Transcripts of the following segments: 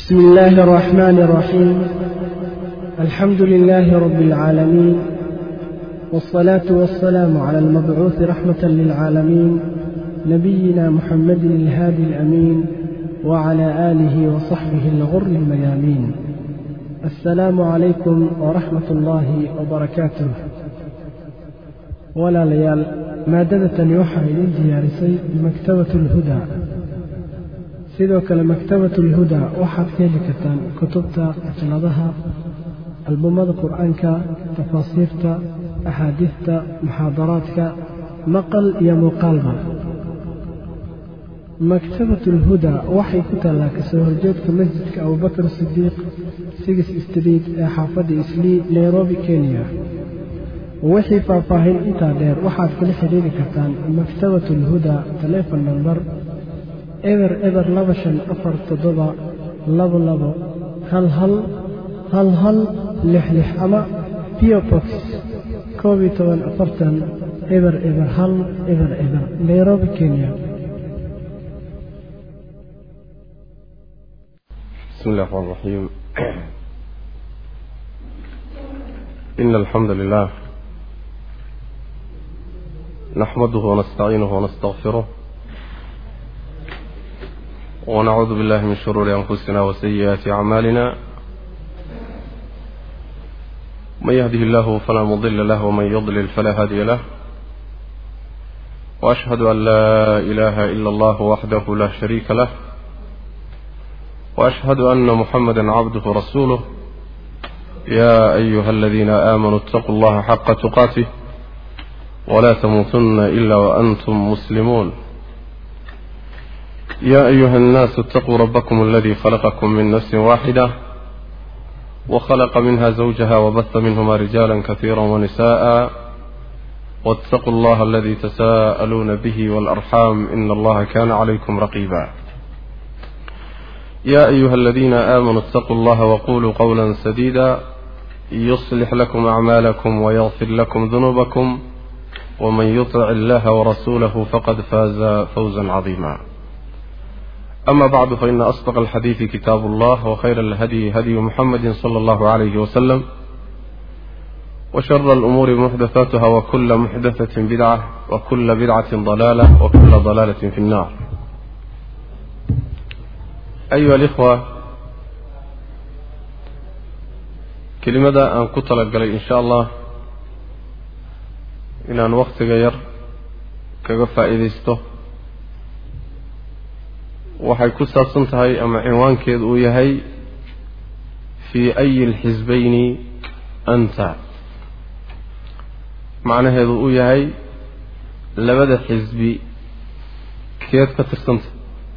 بسم الله الرحمن الرحيم الحمد لله رب العالمين والصلاة والسلام على المبعوث رحمة للعالمين نبينا محمد الهادي الأمين وعلى آله وصحبه الغر الميامين السلام عليكم ورحمة الله وبركاته ولا ليال maadadatan waxaa idin diyaarisay maktabatu alhudaa sidoo kale maktabatu alhudaa waxaad ka heli kartaan kutubta ajladaha albumada qur-aanka tafaasiirta axaadiista muxaadaraadka maqal iyo muuqaalba maktabatu alhudaa waxay ku taallaa kasoo horjeedka masjidka abubakar sidiiq sigis street ee xaafadda islii nairobi kenya wixii faahfaahin intaa dheer waxaad kala xidhiiri kartaan maktabat alhudaa telefon namber eber eber laba shan afar toddoba labo labo hal hal hal hal lix lix ama piobox koob iyo toban afartan eber eber hal eber eber nairobi kenya بسم الله الرحمن الرحيم إن الحمد لله نحمده ونستعينه ونستغفره ونعوذ بالله من شرور أنفسنا وسيئات أعمالنا من يهده الله فلا مضل له ومن يضلل فلا هادي له وأشهد أن لا إله إلا الله وحده لا شريك له وأشهد أن محمدا عبده ورسوله يا أيها الذين آمنوا اتقوا الله حق تقاته ولا تموتن إلا وأنتم مسلمون يا أيها الناس اتقوا ربكم الذي خلقكم من نفس واحدة وخلق منها زوجها وبث منهما رجالا كثيرا ونساء واتقوا الله الذي تساءلون به والأرحام إن الله كان عليكم رقيبا يا أيها الذين آمنوا اتقوا الله وقولوا قولا سديدا يصلح لكم أعمالكم ويغفر لكم ذنوبكم ومن يطع الله ورسوله فقد فاز فوزا عظيما أما بعد فإن أصدق الحديث كتاب الله وخير الهدي هدي محمد صلى الله عليه وسلم وشر الأمور محدثاتها وكل محدثة بدعة وكل بدعة ضلالة وكل ضلالة في النار أيها الإخوة كلمة أن كتلق إن شاء الله inaan wakhtiga yar kaga faa'iidaysto waxay ku saabsan tahay ama cinwaankeedu uu yahay fii ayi alxisbayni anta macnaheedu uu yahay labada xisbi keed ka tirsanta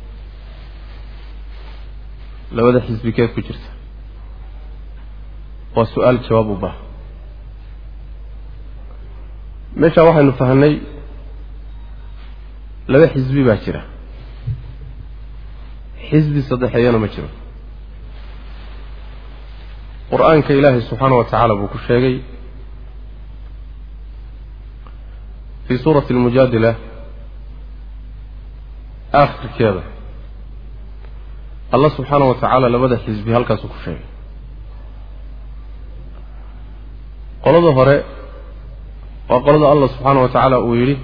labada xisbi keed ku jirta waa su-aal jawaab u baaha meeshaa waxaynu fahnay laba xisbi baa jira xisbi saddexeeyana ma jiro qur-aanka ilaahay subxaana wa tacaala buu ku sheegay fii suurati almujaadila aakhirkeeda allah subxaana wa tacaala labada xisbi halkaasuu ku sheegay qolada hore waa qolada allah subxaana wa tacaala uu yidhi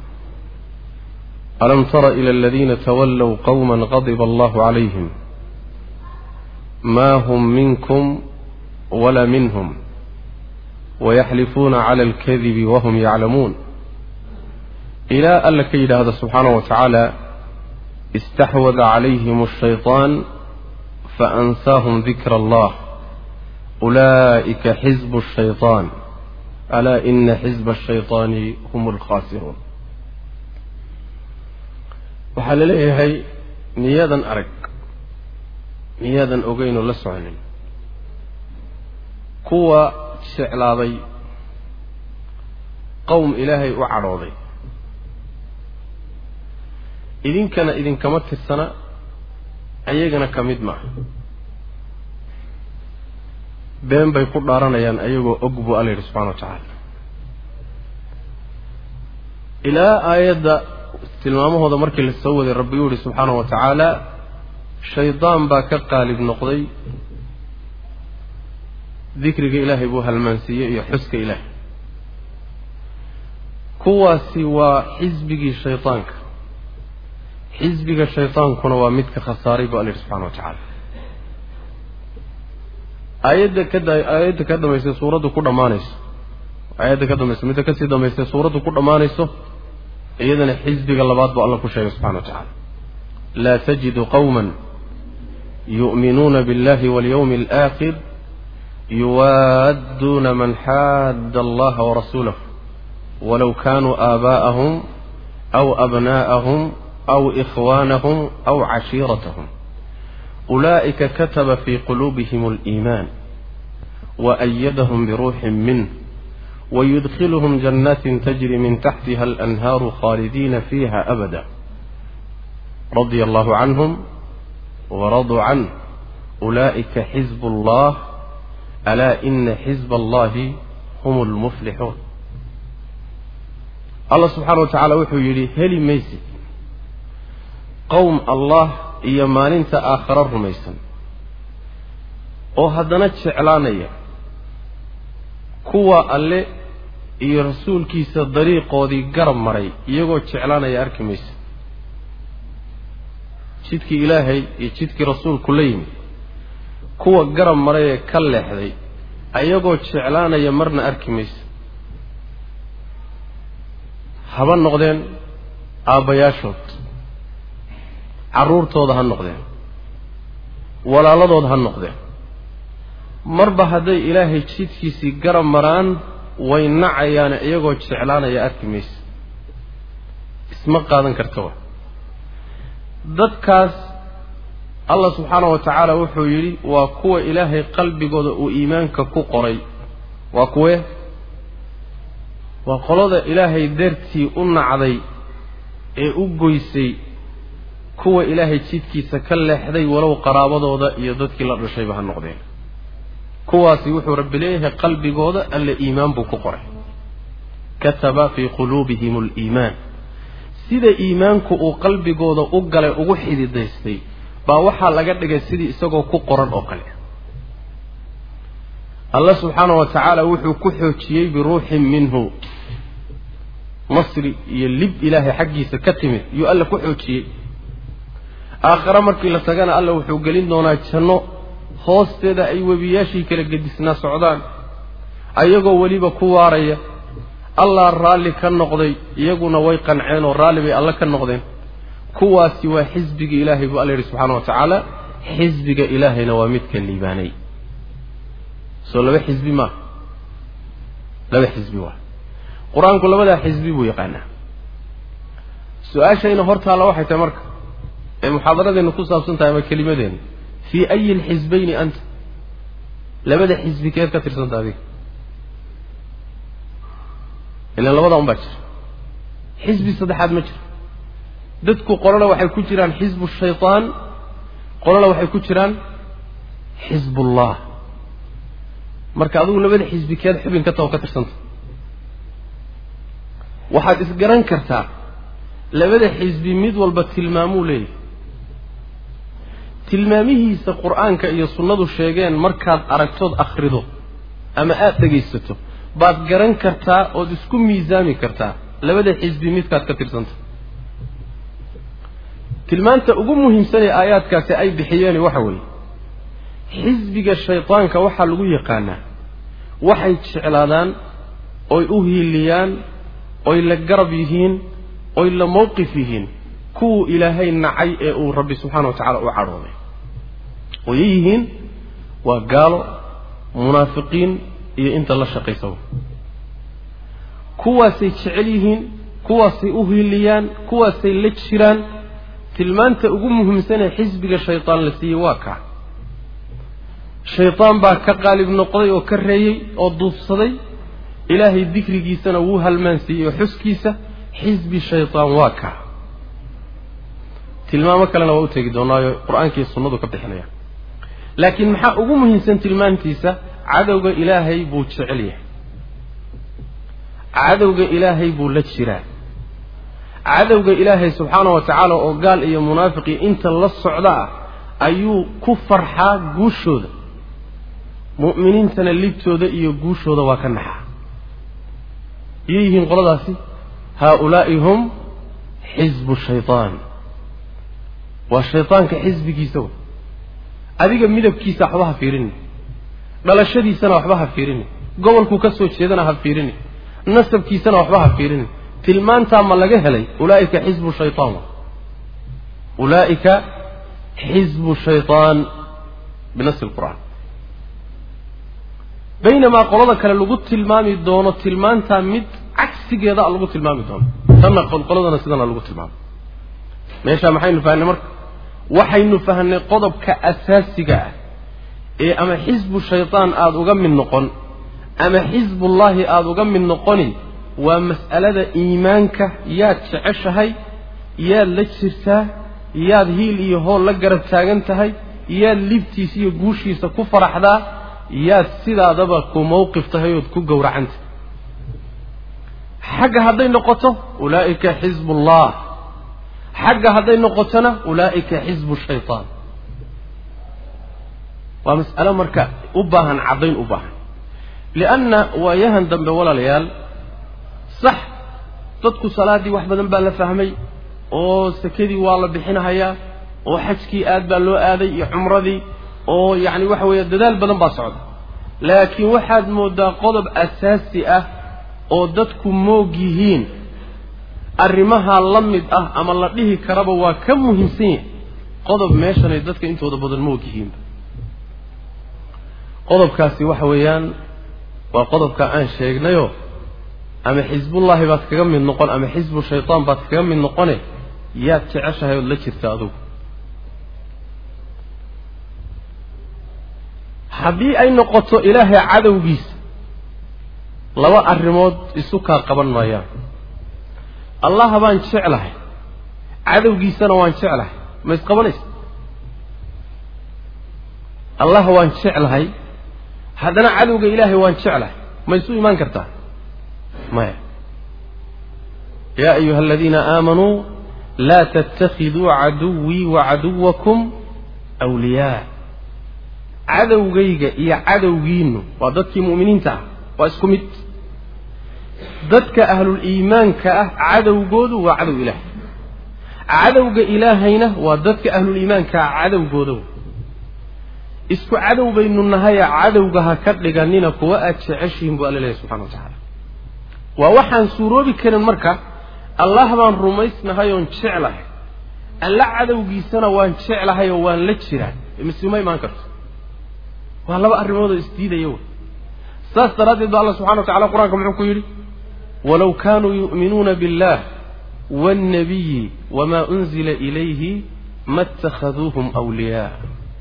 alam tara ila aladiina tawallow qowma qadiba allahu calayhim ma hum minkum wala minhum wayaxlifuuna cala alkadibi wahum yaclamuun ilaa alla ka yidhaahda subxaana wa tacaala istaxwada calayhim ashayطaan faansaahum dikra allah ulaa'ika xisbu shayطaan alaa ina xisba ashayطaani hum alkhaasiruun waxaa la leeyahay miyaadan arag miyaadan ogeynoo la soconin kuwa jeclaaday qowm ilaahay u cadhooday idinkana idinkama tirsana ayagana ka mid maaha been bay ku dhaaranayaan ayagoo og buu alla yidhi subxana wa tacaala ilaa aayadda tilmaamahooda markii la soo waday rabbi uu yihi subxaana wa tacaala shaydaan baa ka qaalib noqday dikriga ilaahay buu halmaansiiyey iyo xuska ilaahay kuwaasi waa xisbigii shaydaanka xisbiga shaydaankuna waa midka khasaaray bu alla yidhi subxana wa tacaala aayadda ka aayadda ka dambaysa suuraddu ku dhammaanayso aayadda ka dambaysa midda kasii dambaysa suuraddu ku dhammaanayso iyadana xisbiga labaad buu alla ku sheegay subxana wa tacaala laa tajidu qawma yu'minuuna biاllahi walyawmi alaakhir yuwaadduuna man xaadda allaha warasuulahu walow kaanuu aabaa'ahum aw abnaa'ahum aw ikhwaanahum aw cashiiratahum ulaa'ika kataba fii quluubihim aliimaan waأyadahum biruuxin minh wayudkhiluhum janaatin tajri min taxtiha alanhaaru khaalidiina fiiha abada radia allahu canhum waraduu canh ulaa'ika xizb allah alaa ina xizba allahi hum lmuflixuun allah subxaana wa tacaala wuxuu yidhi heli maysid qowm allah iyo maalinta aakharo rumaysan oo haddana jeclaanaya kuwa alle iyo rasuulkiisa dariiqoodii garab maray iyagoo jeclaanaya arki maysa jidkii ilaahay iyo jidkii rasuulku la yimid kuwa garab maray ee ka leexday ayagoo jeclaanaya marna arki maysa haba noqdeen aabbayaashood carruurtooda ha noqdeen walaaladood ha noqdeen marba hadday ilaahay jidkiisii garab maraan way nacayaane iyagoo jeclaanaya arki maysa isma qaadan kartaba dadkaas allah subxaana wa tacaala wuxuu yidhi waa kuwa ilaahay qalbigooda uu iimaanka ku qoray waa kuwe waa qolada ilaahay dartii u nacday ee u goysay kuwa ilaahay jidkiisa ka leexday walow qaraabadooda iyo dadkii la dhashayba ha noqdeen kuwaasi wuxuu rabbi leeyahay qalbigooda alle iimaan buu ku qoray kataba fii quluubihim aliimaan sida iimaanku uu qalbigooda u galay ugu xididaystay baa waxaa laga dhigay sidii isagoo ku qoran oo kale allah subxaana wa tacaala wuxuu ku xoojiyey biruuxin minhu nasri iyo lib ilaahay xaggiisa ka timid yuu alla ku xoojiyey aakhare markii la tagana alla wuxuu gelin doonaa janno hoosteeda ay webiyaashii kala gedisnaa socdaan ayagoo weliba ku waaraya allah raalli ka noqday iyaguna way qanceen oo raalli bay alle ka noqdeen kuwaasi waa xisbiga ilaahay buu alla yidhi subxaana wa tacaala xisbiga ilaahayna waa midka liibaanay soo laba xisbi maaha laba xisbi waa qur-aanku labadaa xisbi buu yaqaanaa su-aashayna hortaalla waxay tahay marka ee muxaadaradeenna ku saabsan tahay ama kelimadeenna fii ayi lxisbayni anta labada xisbi keed ka tirsanta adiga ilan labadaa un baa jira xisbi saddexaad ma jiro dadku qolona waxay ku jiraan xisbu shaytaan qolona waxay ku jiraan xisbullah marka adigu labada xisbi keed xubin ka taho ka tirsanta waxaad isgaran kartaa labada xisbi mid walba tilmaamuu leeyahay tilmaamihiisa qur-aanka iyo sunnadu sheegeen markaad aragtood akhrido ama aada dhegaysato baad garan kartaa ood isku miisaami kartaa labada xisbi midkaad ka tirsanta tilmaanta ugu muhiimsanee aayaadkaasi ay bixiyeeni waxa weeye xisbiga shaydaanka waxaa lagu yaqaanaa waxay jeclaadaan oy u hiiliyaan oy la garab yihiin oy la mowqif yihiin kuwuu ilaahay nacay ee uu rabbi subxaana wa tacala u cadhooday oyay yihiin waa gaalo munaafiqiin iyo inta la shaqaysaba kuwaasay jecel yihiin kuwaasay u hiiliyaan kuwaasay la jiraan tilmaanta ugu muhiimsanee xisbiga shaydaan la siiyey waa kaa shaydaan baa ka qaalib noqday oo ka reeyey oo duufsaday ilaahay dikrigiisana wuu halmaansiiyey oo xuskiisa xisbi shaydaan waa kaa tilmaamo kalena waa u tegi doonaayo qur-aankii sunnadu ka bixinaya laakiin maxaa ugu muhiimsan tilmaantiisa cadowga ilaahay buu jecel yahay cadowga ilaahay buu la jiraa cadowga ilaahay subxaana wa tacaala oo gaal iyo munaafiqii inta la socda ah ayuu ku farxaa guushooda mu'miniintana libtooda iyo guushooda waa ka naxaa iyay yihiin qoladaasi haaulaa'i hum xisbu shaytaan waa shaydaanka xisbigiisa w adiga midabkiisa waxba ha fiirini dhalashadiisana waxba ha fiirini gobolkuu ka soo jeedana ha fiirini nasabkiisana waxba ha fiirini tilmaantaa ma laga helay ulaa'ika xisbu shaytaan ulaa'ika xisbu shaytaan binasi lqur'aan baynamaa qolada kale lagu tilmaami doono tilmaantaa mid cagsigeeda lagu tilmaami doono tanna qoladana sidana lagu tilmaamay meeshaa maxaynu fahnay marka waxaynu fahnay qodobka asaasiga ah ee ama xisbu shaytaan aada uga mid noqon ama xisbullaahi aada uga mid noqoni waa mas'alada iimaanka yaad jeceshahay yaad la jirtaa yaad hiil iyo hool la garab taagan tahay yaad libtiisa iyo guushiisa ku faraxdaa yaad sidaadaba ku mawqif tahay ood ku gowracantahay xagga hadday noqoto ulaa'ika xisbullah xagga hadday noqotona ulaa'ika xisbu shaytaan waa mas'alo marka u baahan caddayn u baahan lianna waayahan dambe walaalayaal sax dadku salaaddii wax badan baa la fahmay oo sakadii waa la bixinahayaa oo xajkii aad baa loo aaday iyo cumradii oo yacni waxa weeye dadaal badan baa socda laakiin waxaad mooddaa qodob asaasi ah oo dadku moog yihiin arrimahaa la mid ah ama la dhihi karaba waa ka muhiimsan yahay qodob meeshanay dadka intooda badan moog yihiinba qodobkaasi waxa weeyaan waa qodobka aan sheegnayoo ama xisbullaahi baad kaga mid noqon ama xisbu shaytaan baad kaga mid noqone yaad jeceshahay ood la jirta adugu haddii ay noqoto ilaahay cadowgiisa laba arrimood isu kaa qaban maayaan allaha baan jeclahay cadowgiisana waan jeclahay ma isqabanaysa allah waan jeclahay haddana cadowga ilaahay waan jeclahay ma isu imaan kartaa maya yaa ayuha aladiina aamanuu laa tattakhiduu caduwii wa caduwakum wliyaa cadowgayga iyo cadowgiinnu waa dadkii mu'miniinta ah waa isku mid dadka ahlul iimaanka ah cadowgoodu waa cadow ilaahay cadowga ilaahayna waa dadka ahlul iimaanka ah cadowgooda isku cadow baynu nahaya cadowga ha ka dhiganina kuwa aad jeceshihiin buu alla leeyahy subxana wa tacaala waa waxaan suuroobi karin marka allah baan rumaysnahay oon jeclahay alla cadowgiisana waan jeclahay oo waan la jiraa misuma imaan karto waa laba arrimoodoo isdiidaya wey saas daraaddeed ba alla subxana wa tacala qur-aanka muxuu ku yidhi walow kaanuu yu'minuuna billah waannabiyi wamaa unzila ilayhi ma اtakhaduuhum wliyaa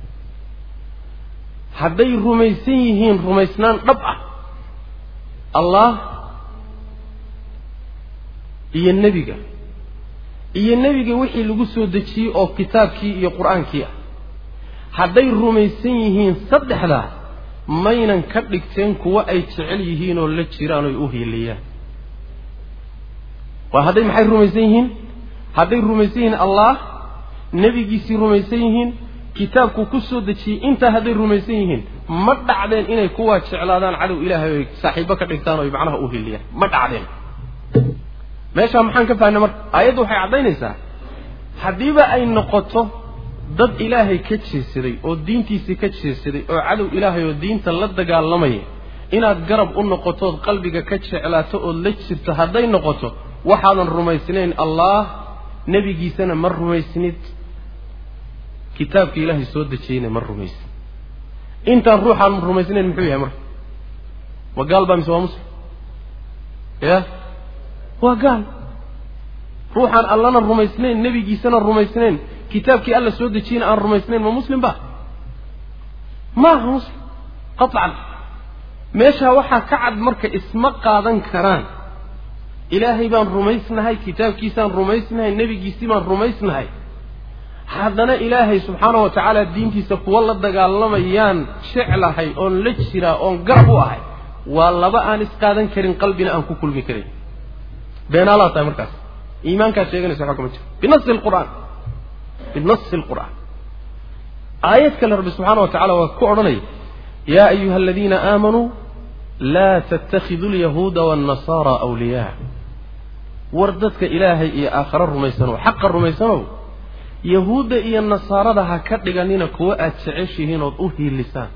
hadday rumaysan yihiin rumaysnaan dhab ah allah iyo nebiga iyo nebiga wixii lagu soo dejiyey oo kitaabkii iyo qur-aankii ah hadday rumaysan yihiin saddexdaas maynan ka dhigteen kuwo ay jecel yihiin oo la jiraan oy u hiiliyaan waa hadday maxay rumaysan yihiin hadday rumaysan yihiin allah nebigiisii rumaysan yihiin kitaabkuu ku soo dejiyey intaa hadday rumaysan yihiin ma dhacdeen inay kuwaa jeclaadaan cadow ilaahay oy saaxiibo ka dhigtaan oy macnaha u hiliyaan ma dhacdeen meeshaa maxaan ka fahnay marka aayaddu waxay caddaynaysaa haddiiba ay noqoto dad ilaahay ka jeesaday oo diintiisii ka jeesaday oo cadow ilaahay oo diinta la dagaalamaya inaad garab u noqotood qalbiga ka jeclaato ood la jirto hadday noqoto waxaadan rumaysnayn allah nebigiisana ma rumaysnid kitaabka ilaahay soo dejiyeyna ma rumaysin intaan ruuxaan rumaysnayn muxuu yahay marka waa gaal baa mise waa muslim ya waa gaal ruuxaan allana rumaysnayn nebigiisana rumaysnayn kitaabkii alla soo dejiyeyna aan rumaysnayn ma muslim ba ma aha muslim qaطcan meeshaa waxaa ka cad marka isma qaadan karaan ilaahay baan rumaysnahay kitaabkiisaan rumaysnahay nebigiisii baan rumaysnahay haddana ilaahay subxaana wa tacaala diintiisa kuwa la dagaalamayaan jeclahay oon la jiraa oon garab u ahay waa laba aan isqaadan karin qalbina aan ku kulmi karin beenaalaa tahay markaas iimaankaad sheeganaysa waxba kama jiro binasi lqur'aan binasi lqur'aan aayad kale rabbi subxaana wa tacala waa ku odhanaya yaa ayuha aladiina aamanuu laa tattakhiduu lyahuuda waannasaara awliyaa war dadka ilaahay iyo aakhare rumaysanow xaqa rumaysanow yahuudda iyo nasaarada ha ka dhiganina kuwa aad jeceshihiin ood u hiilisaan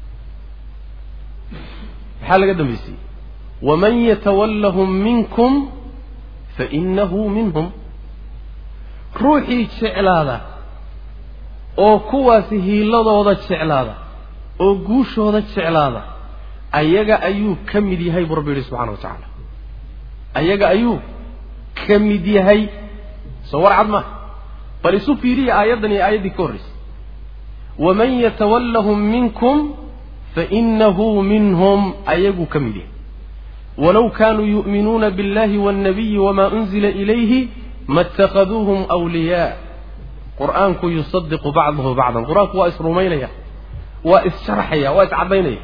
maxaa laga dambaysiyey waman yatawallahum minkum fainahu minhum ruuxii jeclaada oo kuwaasi hiiladooda jeclaada oo guushooda jeclaada ayaga ayuu ka mid yahay buu rabbi yidhi subxana wa tacaala ayaga ayuu ka mid yahay soo war cad maaha bal isu fiiriya aayaddan iyo aayaddii ka horraysay waman yatawallahum minkum fainahu minhum ayaguu ka mid yahay walow kaanuu yu'minuuna biاllahi waاnnabiyi wama unzila ilayhi ma اtakhaduuhum wliyaa qur'aanku yusadiqu bacdahu bacdan qur-aanku waa isrumaynaya waa issharxaya waa iscaddaynaya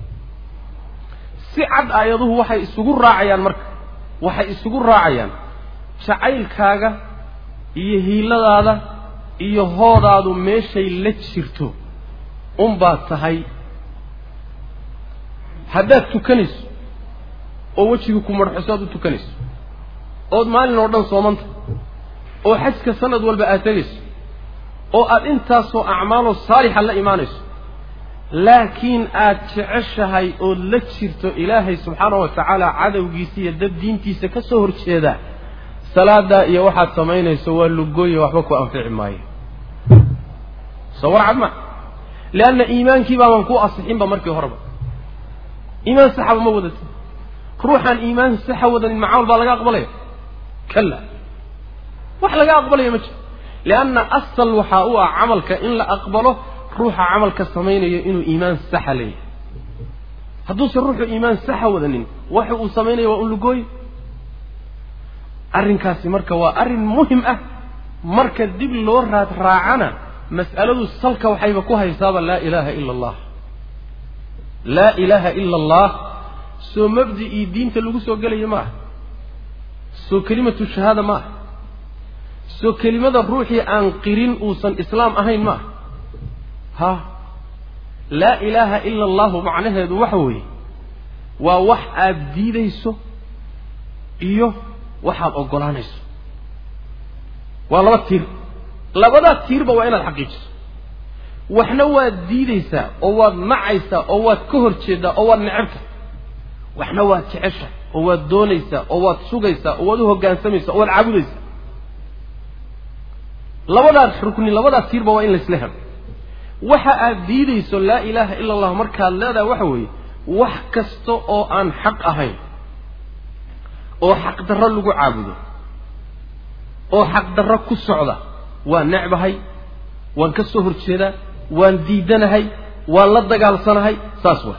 si cad aayaduhu waxay isugu raacayaan marka waxay isugu raacayaan jacaylkaaga iyo hiiladaada iyo hoodaadu meeshay la jirto unbaad tahay haddaad tukanayso oo wejigii ku marxuso aad u tukanayso ood maalin oo dhan soomanta oo xajka sanad walba aad tegayso oo aad intaasoo acmaaloo saalixa la imaanayso laakiin aad jeceshahay ood la jirto ilaahay subxaana wa tacaala cadowgiisa iyo dad diintiisa ka soo horjeeda salaadaa iyo waxaad samaynayso waa lugooye waxba ku anfici maayo soo war cad ma leanna iimaankii baaban ku asixinba markii horeba iimaan saxaba ma wadatin ruuxaan iimaan saxa wadanin macamal baa laga aqbalaya kalla wax laga aqbalaya ma jiro lianna asal waxaa u ah camalka in la aqbalo ruuxa camalka samaynayo inuu iimaan saxa leeyahay hadduusan ruuxu iimaan saxa wadanin waxa uu samaynaya waa un lugooye arrinkaasi marka waa arrin muhim ah marka dib loo raad raacana mas'aladu salka waxayba ku haysaaba laa ilaaha ila allah laa ilaaha ila allah soo mabdi'ii diinta lagu soo gelaya ma aha soo kelimatu shahaada ma aha soo kelimada ruuxii aan qirin uusan islaam ahayn ma aha ha laa ilaaha ila allahu macnaheedu waxa weeye waa wax aad diidayso iyo waxaad oggolaanayso waa laba tiir labadaa tiirba waa inaad xaqiijiso waxna waad diidaysaa oo waad nacaysaa oo waad ka hor jeeddaa oo waad necabta waxna waad jecesha oo waad doonaysaa oo waad sugaysaa oo waad u hoggaansamaysaa oo waad caabudaysaa labadaas rukni labadaas tiirba waa in laysla helo waxa aad diidayso laa ilaaha ila allah markaad leedahay waxa weeye wax kasta oo aan xaq ahayn oo xaqdarro lagu caabudo oo xaqdarro ku socda waan necbahay waan ka soo horjeedaa waan diidanahay waan la dagaalsanahay saas wa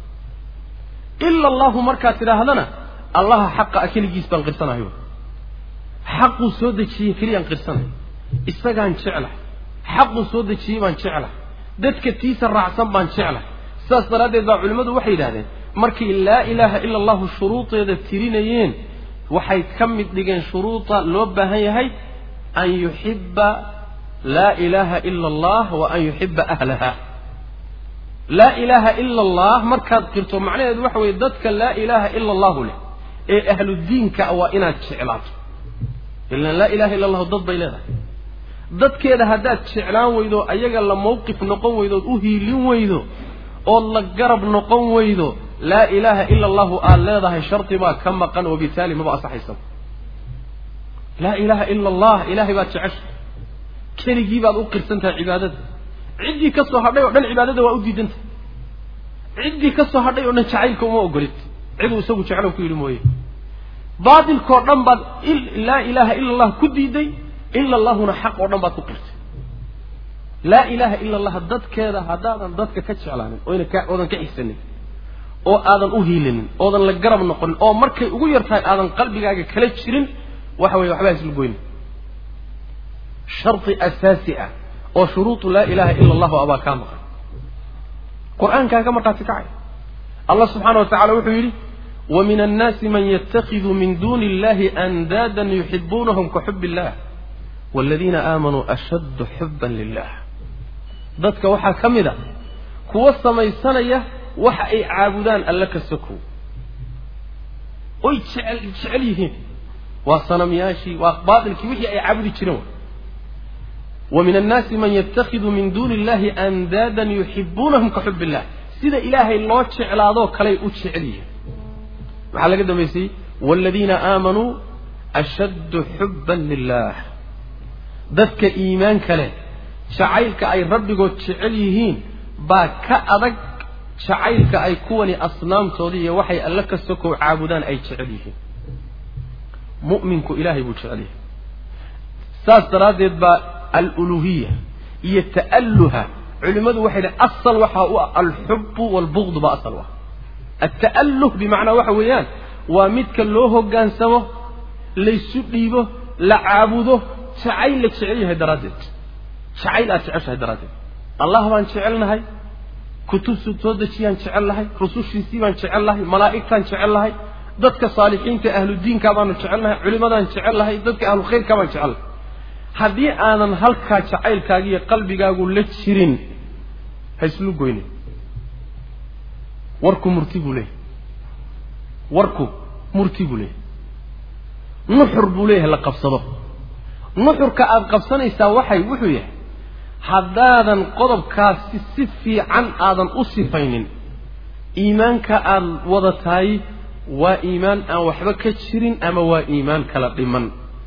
ila allahu markaad tidhaahdana allaha xaqa a keligiis baan qirsanahay xaquu soo dejiyey keliyaan qirsanahay isagaan jeclahay xaquu soo dejiyey baan jeclahay dadka tiisa raacsan baan jeclahay sidaas daraaddeed baa culimmadu waxay yidhahdeen markay laa ilaaha ila allahu shuruudeeda tirinayeen waxay ka mid dhigeen shuruuda loo baahan yahay an yuxibba laa ilaaha ila allah wa an yuxiba ahlaha laa ilaaha ila allah markaad qirto macnaheedu waxa weeye dadka laa ilaaha ila allahu leh ee ahludiinka waa inaad jeclaato ilan laa ilaha illa allahu dad bay leedahay dadkeeda haddaad jeclaan weydo ayaga la mawqif noqon weydo ood u hiilin weydo ood la garab noqon weydo laa ilaaha ila allahu aad leedahay shardi baa ka maqan wabitaali maba asaxaysa laa ilaaha ila allah ilaahay baad jecesha keligii baad u qirsan tahay cibaadada ciddii ka soo hadhay oo dhan cibaadada waa u diidantahay ciddii ka soo hadhay oo dhan jacaylka uma ogolid ciduu isagu jeclo ku yidhi mooye baatilkoo dhan baad laa ilaaha ila allah ku diiday ila allahuna xaq oo dhan baad ku qirtay laa ilaaha ila allah dadkeeda haddaadan dadka ka jeclaanin oyna ka oodan ka xigsanin oo aadan u hiilinin oodan la garab noqonin oo markay ugu yar tahay aadan qalbigaaga kala jirin waxa weye waxbaa isla goyni shardi asaasi ah oo shuruudu laa ilaaha ila allahu abaa kaa maqan qur-aankaa ka markhaati kacay allah subxaana wa tacala wuxuu yidhi wa min annaasi man yatakhidu min duuni illahi andaadan yuxibuunahum ka xub illah waladiina aamanuu ashaddu xuban lilah dadka waxaa ka mid a kuwa samaysanaya waxa ay caabudaan alle ka sokow oy jecel jecel yihiin waa sanamyaashii waa baatilkii wixii ay caabudi jireen wa min annaasi man yatakhidu min duuni illahi andaadan yuxibuunahum ka xub illah sida ilaahay loo jeclaadoo kaley u jecel yihiin maxaa laga dambaysay waaladiina aamanuu ashaddu xubban lilah dadka iimaanka leh jacaylka ay rabbigood jecel yihiin baa ka adag jacaylka ay kuwani asnaamtoodii iyo waxay alle ka sokow caabudaan ay jecel yihiin mu'minku ilaahay buu jecel yahay saas daraaddeed baa aluluhiya iyo ta'alluha culimmadu waxay dhahen asal waxaa u ah alxubbu waalbugdu baa asal u ah alta'alluh bimacnaa waxa weeyaan waa midka loo hoggaansamo laysu dhiibo la caabudo jacayl la jecel yahay daraaddeed jacayl aad jeceshahay daraaddeed allah baan jecelnahay kutubsu soo dejiyaan jecel lahay rusushiisii baan jecel lahay malaa'igtaan jecel lahay dadka saalixiinta ahludiinkaa baanu jecel lahay culimadaan jecel lahay dadka ahlu khayrkaa baan jecel lahay haddii aanan halkaa jacaylkaaga iyo qalbigaagu la jirin ha islu goynin warku murti buu leeyahay warku murti buu leeyahay nuxur buu leeyahay la qabsado nuxurka aada qabsanaysaa waxay wuxuu yahay haddaadan qodobkaasi si fiican aadan u sifaynin iimaanka aada wadatahay waa iimaan aan waxba ka jirin ama waa iimaan kala dhiman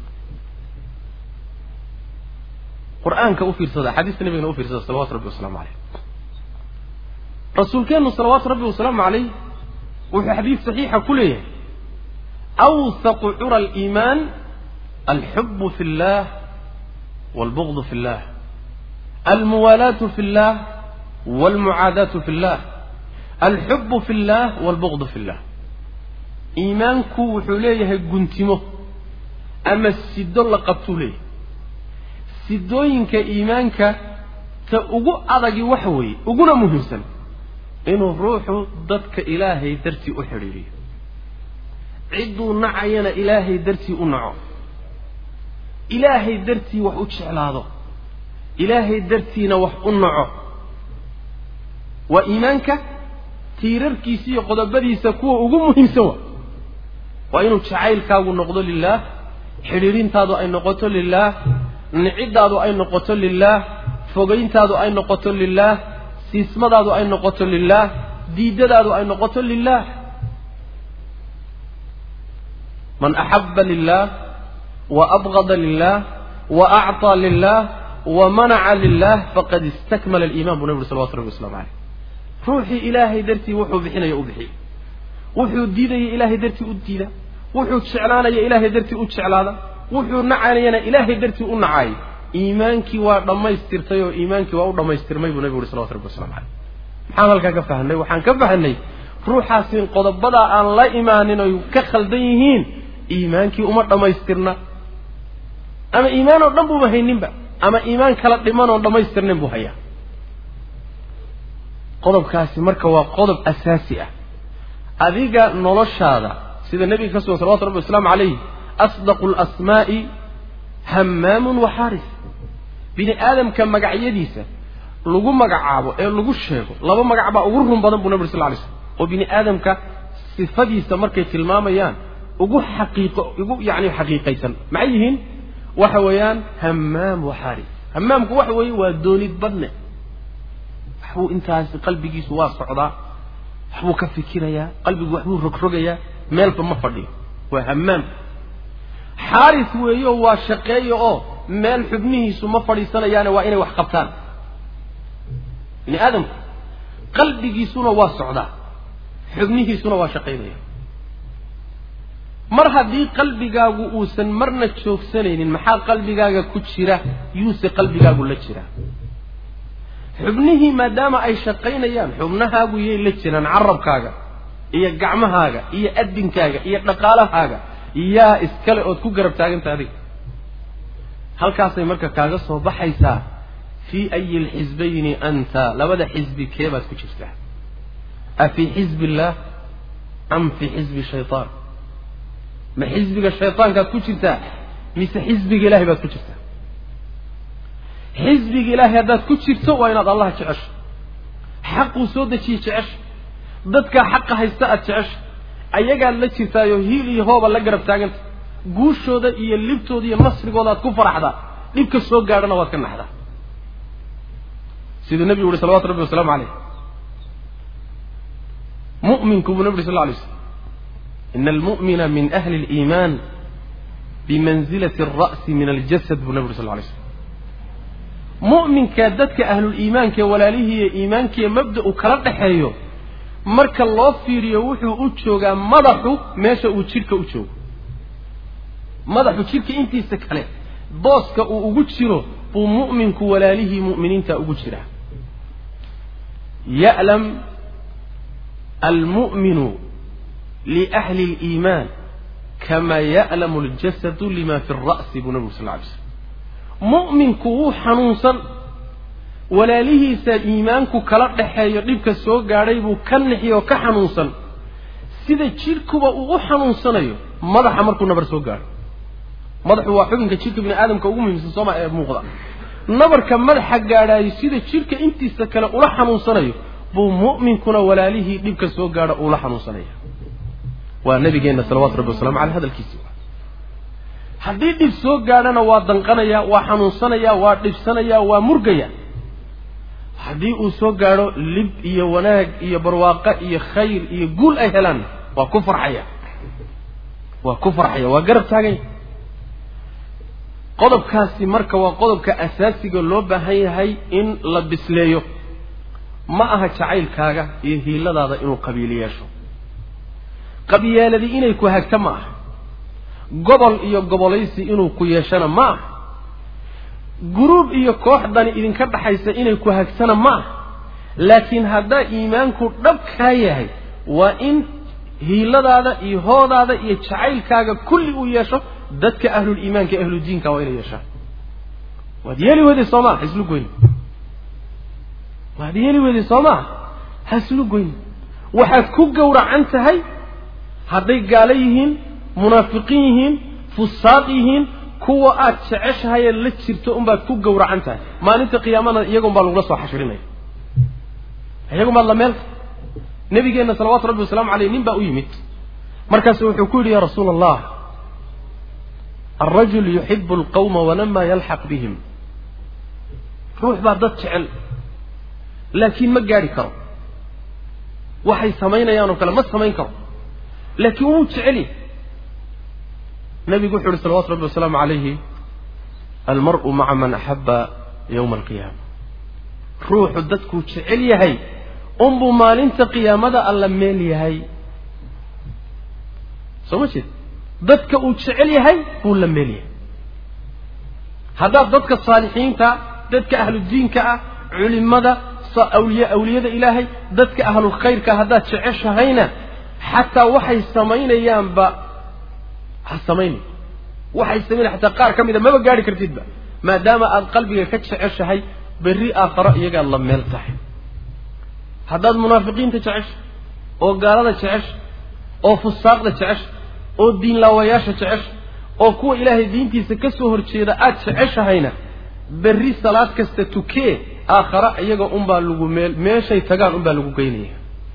qur-aanka u fiirsada xadiista nabigana u fiirsada salawatu rabbi wasalaamu caleyh rasuulkeennu salawaatu rabbi wasalaamu caleyh wuxuu xadiid saxiixa ku leeyahay awthaqu cura aliimaan alxubu fi اllah wاlbugdu fi اllah almuwaalaatu fi اllah wاlmucaadaatu fi اllah alxubu fi اllah wاlbugdu fi اllah iimaanku wuxuu leeyahay guntimo ama sido la qabtuu leeyahay sidooyinka iimaanka ta ugu adagi waxa weeye uguna muhiimsan inuu ruuxu dadka ilaahay dartii u xidhiiriyo cidduu nacayana ilaahay dartii u naco ilaahay dartii wax u jeclaado ilaahay dartiina wax u naco waa iimaanka tiirarkiisa iyo qodobadiisa kuwa ugu muhiimsan wa waa inuu jacaylkaagu noqdo lilaah xidhiirintaadu ay noqoto lilaah niciddaadu ay noqoto lilaah fogayntaadu ay noqoto lilaah siismadaadu ay noqoto lilaah diidadaadu ay noqoto lilaah man axaba lilah wa abgada lilah wa acطaa lilah wa manaca lilah faqad istakmala aliiman buu nabi uri salawatu rabbi waslamu caleyh ruuxii ilaahay dartii wuxuu bixinaya u bixiy wuxuu diidaya ilaahay dartii u diida wuxuu jeclaanaya ilaahay dartii u jeclaada wuxuu nacanayana ilaahay dartii u nacaayay iimaankii waa dhammaystirtay oo iimaankii waa u dhammaystirmay buu nabigu uri salawatu rabbi waslamu caleyh maxaan halkaa ka fahanay waxaan ka fahanay ruuxaasin qodobadaa aan la imaanin oy ka khaldan yihiin iimaankii uma dhammaystirna ama iimaan oo dhan buuba hayninba ama iimaan kala dhiman oon dhammaystirnayn buu hayaa qodobkaasi marka waa qodob asaasi ah adiga noloshaada sida nebiga ka sugan salawatu rabbi wasalaamu calayh asdaqu alasmaa'i hammaamun wa xaaris bini aadamka magacyadiisa lagu magacaabo ee lagu sheego laba magac baa ugu run badan buu nabi ur sal lay slam oo bini aadamka sifadiisa markay tilmaamayaan ugu xaqiiqo ugu yacni xaqiiqaysan maxay yihiin waxa weeyaan hammaam wa xaaris hammaamku waxa weeye waa doonid badne waxbuu intaasi qalbigiisu waa socdaa waxbuu ka fikirayaa qalbigu waxbuu rogrogayaa meelba ma fadhiyo waa hammaam xaaris weeyo waa shaqeeyo oo meel xubnihiisu ma fadhiisanayaane waa inay wax qabtaan bini aadamku qalbigiisuna waa socdaa xubnihiisuna waa shaqaynaya mar haddii qalbigaagu uusan marna joogsanaynin maxaa qalbigaaga ku jira yuuse qalbigaagu la jira xubnihii maadaama ay shaqaynayaan xubnahaagu yay la jiraan carabkaaga iyo gacmahaaga iyo adinkaaga iyo dhaqaalahaaga yaa iskale ood ku garab taaganta adiga halkaasay marka kaaga soo baxaysaa fii ayi lxisbayni anta labada xisbi keebaad ku jirtaa a fii xisbi illaah am fii xisbi shaytaan ma xisbiga shaytaankaad ku jirtaa mise xisbiga ilahay baad ku jirtaa xisbiga ilaahay haddaad ku jirto waa inaad allah jecesho xaquu soo dejiyey jecesha dadkaa xaqa haysta aad jecesha ayagaad la jirtaayo hiil iyo hooba la garab taaganta guushooda iyo libtooda iyo nasrigooda aad ku faraxdaa dhibka soo gaadhana waad ka naxdaa siduu nebigu yuhi salawatu rabbi wasalaamu caleyh mu'minku buu nebi uri sal lla alay slam ina almu'mina min ahli اliimaan bimanzilati alra'si min aljasad buu nebi uri sal lla alay slam mu'minka dadka ahluliimaankae walaalihiiyo iimaankiiyo mabda uu kala dhaxeeyo marka loo fiiriyo wuxuu u joogaa madaxu meesha uu jidhka u joogo madaxu jidhka intiisa kale booska uu ugu jiro buu mu'minku walaalihii mu'miniinta ugu jiraa ya'lam almu'minu liahli اliimaan kama ya'lamu اljasadu lima fi اra'si buu nabigu sal lla alay slam mu'minku wuu xanuunsan walaalihiisa iimaanku kala dhaxeeyo dhibka soo gaadhay buu ka nixi oo ka xanuunsan sida jidhkuba uu u xanuunsanayo madaxa markuu nabar soo gaadho madaxu waa xubinka jidhka bini aadamka ugu muhiimsan sooma ee muuqda nabarka madaxa gaadhaayo sida jidhka intiisa kale ula xanuunsanayo buu mu'minkuna walaalihii dhibka soo gaadho uula xanuunsanaya waa nabigeenna salawatu rabbi wasalamu caleyh hadalkiisi haddii dhib soo gaadhana waa danqanaya waa xanuunsanaya waa dhibsanaya waa murgaya haddii uu soo gaadho lib iyo wanaag iyo barwaaqo iyo khayr iyo guul ay helaan waa ku farxaya waa ku farxaya waa garab taaganya qodobkaasi marka waa qodobka asaasiga loo baahan yahay in la bisleeyo ma aha jacaylkaaga iyo hiiladaada inuu qabiil yeesho qabyaaladii inay ku hagto ma aha gobol iyo gobolaysi inuu ku yeeshana ma aha guruub iyo kooxdani idinka dhaxaysa inay ku hagsana ma aha laakiin haddaa iimaanku dhabkaa yahay waa in hiiladaada iyo hoodaada iyo jacaylkaaga kulli uu yeesho dadka ahluliimaanka e ahludiinka waa inay yeeshaan waad yeeli weyday soo maa haslu goyni waad yeeli weyday soo maa haslu goyni waxaad ku gowracan tahay hadday gaalo yihiin munaafiqiin yihiin fusaaq yihiin kuwa aad jeceshahayee la jirto unbaad ku gowracan tahay maalinta qiyaamada iyagun baa lagula soo xashirinaya iyagun baad la meelta nabigeenna salawaatu rabbi wasalaamu caleyh nin baa u yimid markaasu wuxuu ku yidhi ya rasuula allah alrajul yuxibu alqawma walama yalxaq bihim ruux baa dad jecel laakiin ma gaadhi karo waxay samaynayaan oo kale ma samayn karo laakiin wuu jeceli nabigu wuxu uhi salawatu rabbi wasalaamu calayhi almar'u maca man axaba yowma alqiyaama ruuxu dadkuu jecel yahay unbuu maalinta qiyaamada alla meel yahay soo ma jeed dadka uu jecel yahay buu la meel yahay haddaad dadka saalixiinta dadka ahludiinka ah culimada awliya awliyada ilaahay dadka ahlulkhayrka haddaad jeceshahayna xataa waxay samaynayaanba ha samaynay waxay samaynaya xataa qaar ka mida maba gaadhi kartidba maadaama aad qalbiga ka jeceshahay berri aakharo iyagaad la meel tahay haddaad munaafiqiinta jecesha oo gaalada jecesha oo fusaaqda jecesha oo diinlaawayaasha jecesha oo kuwa ilaahay diintiisa ka soo horjeeda aad jeceshahayna berri salaad kasta tukee aakhara iyaga unbaa lagu meel meeshay tagaan unbaa lagu geynaya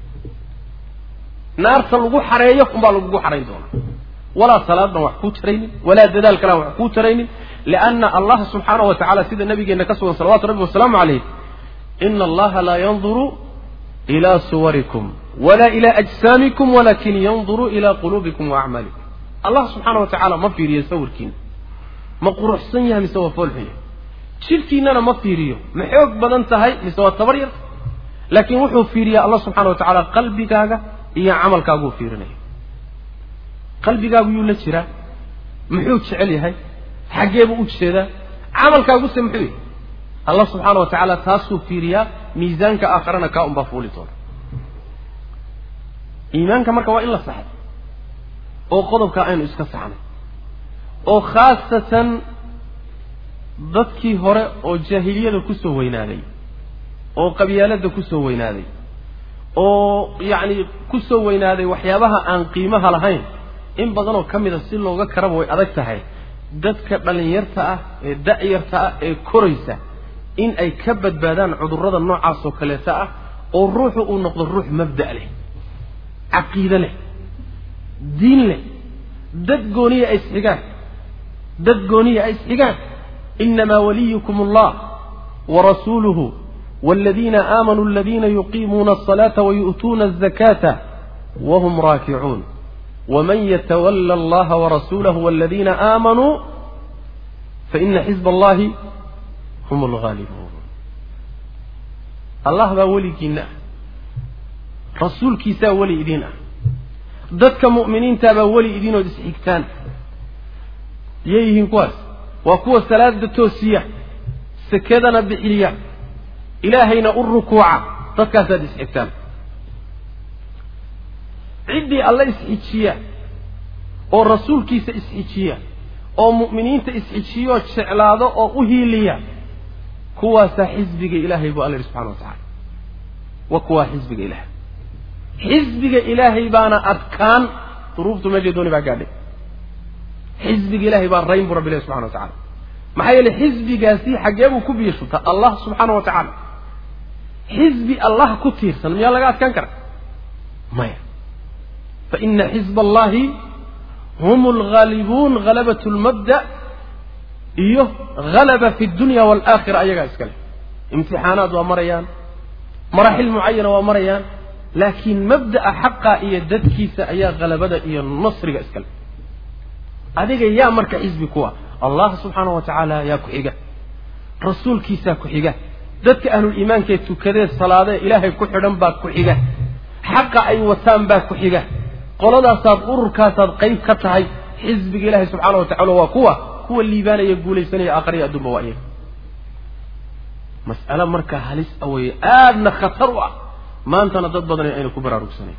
naarta lagu xareeyo unbaa lagugu xarayn doonaa walaa salaaddan wax kuu taraynin walaa dadaal kalaan wax kuu taraynin lianna allah subxaanahu wa tacala sida nabigeenna ka sugan salawatu rabbi wasalaamu calayh ina allaha laa yanduru ilaa suwarikum walaa ilaa ajsaamikum walakin yanduru ilaa quluubikum wa acmaalikum allah subxaana wa tacaala ma fiiriyo sawirkiina ma quruxsan yahay mise waa foolxun yahay jidhkiinana ma fiiriyo ma xoog badan tahay mise waa tabar yar laakiin wuxuu fiiriyaa allah subxana wa tacaala qalbigaaga iyo camalkaaguu fiirinaya qalbigaagu yuu la jiraa muxuu jecel yahay xaggeebuu u jeedaa camalkaaguse muxuu yahay allah subxaana wa tacaala taasuu fiiriyaa miisaanka aakharana kaa unbaa fuuli doona iimaanka marka waa in la saxay oo qodobkaa aynu iska saxnay oo khaasatan dadkii hore oo jaahiliyada kusoo weynaaday oo qabyaaladda kusoo weynaaday oo yacni kusoo weynaaday waxyaabaha aan qiimaha lahayn in badanoo ka mida si looga karaba way adag tahay dadka dhallinyarta ah ee da'yarta ah ee koraysa in ay ka badbaadaan cudurrada noocaasoo kaleeta ah oo ruuxu uu noqdo ruux mabda' leh caqiide leh diin leh dad gooniya ay isxigaan dad gooniya ay isxigaan inamaa waliyukum allah warasuuluhu waladiina aamanuu aladiina yuqiimuuna asalaata wayu'tuuna azakaata wahum raakicuun waman yatawala allaha warasuulahu waladiina aamanuu faina xizba allahi hum alghaalibuun allah baa weligiinna ah rasuulkiisaa weli idiin ah dadka mu'miniintaabaa weli idiinood isxigtaan yay yihiin kuwaas waa kuwa salaada toosiya sekadana bixiya ilaahayna u rukuuca dadkaasaad isxigtaan ciddii alle isxijiya oo rasuulkiisa isxijiya oo mu'miniinta isxijiyoo jeclaado oo u hiiliya kuwaasaa xisbiga ilaahay buu alla yidhi subxana wa tacala wa kuwaa xisbiga ilaahay xisbiga ilaahay baana adkaan duruuftu meeshay dooni baa gaadhay xisbiga ilaahay baa rayn buu rabbi ilahi subxana wa tacala maxaa yeeley xisbigaasi xaggee buu ku biishubtaa allah subxaana wa tacaala xisbi allah ku tiirsan miyaa laga adkaan kara maya faina xizba allahi hum alghaalibuun halabat lmabda iyo halaba fi dunya waalaakhira ayagaa iska leh imtixaanaad waa marayaan maraaxil mucayana waa marayaan laakiin mabda'a xaqa iyo dadkiisa ayaa halabada iyo nasriga iska leh adiga yaa marka xisbi kuwa allah subxaana wa tacaala yaa ku xiga rasuulkiisaa ku xiga dadka ahluliimaankee tukadee salaadee ilaahay ku xidhan baa ku xiga xaqa ay wataan baa ku xiga qoladaasaad ururkaasaad qayb ka tahay xisbiga ilaahay subxaana wa tacala waa kuwa kuwa liibaanaya guulaysanaya aakhariya adduunba waa iyaga mas'ale marka halis aweye aadna khatar u ah maantana dad badan ayna ku baraarugsanayn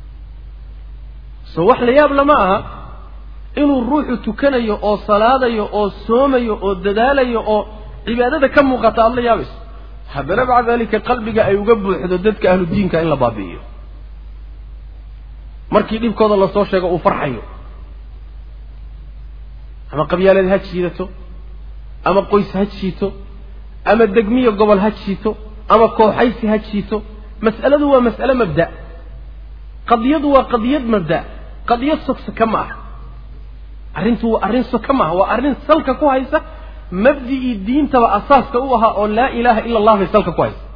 so wax la yaab lama aha inuu ruuxu tukanayo oo salaadayo oo soomayo oo dadaalayo oo cibaadada ka muuqata aada la yaabayso haddana maca dalika qalbiga ay uga buuxdo dadka ahlu diinka in la baabi'iyo markii dhibkooda lasoo sheego uu farxayo ama qabyaaleed ha jiidato ama qoys ha jiito ama degmiyo gobol ha jiito ama kooxaysi ha jiito mas'aladu waa mas'ale mabda qadiyadu waa qadiyad mabda qadiyad sogsaka ma aha arrintu waa arrin soka ma aha waa arrin salka ku haysa mabdi'ii diintaba asaaska u ahaa oo laa ilaaha ila allah bay salka ku haysa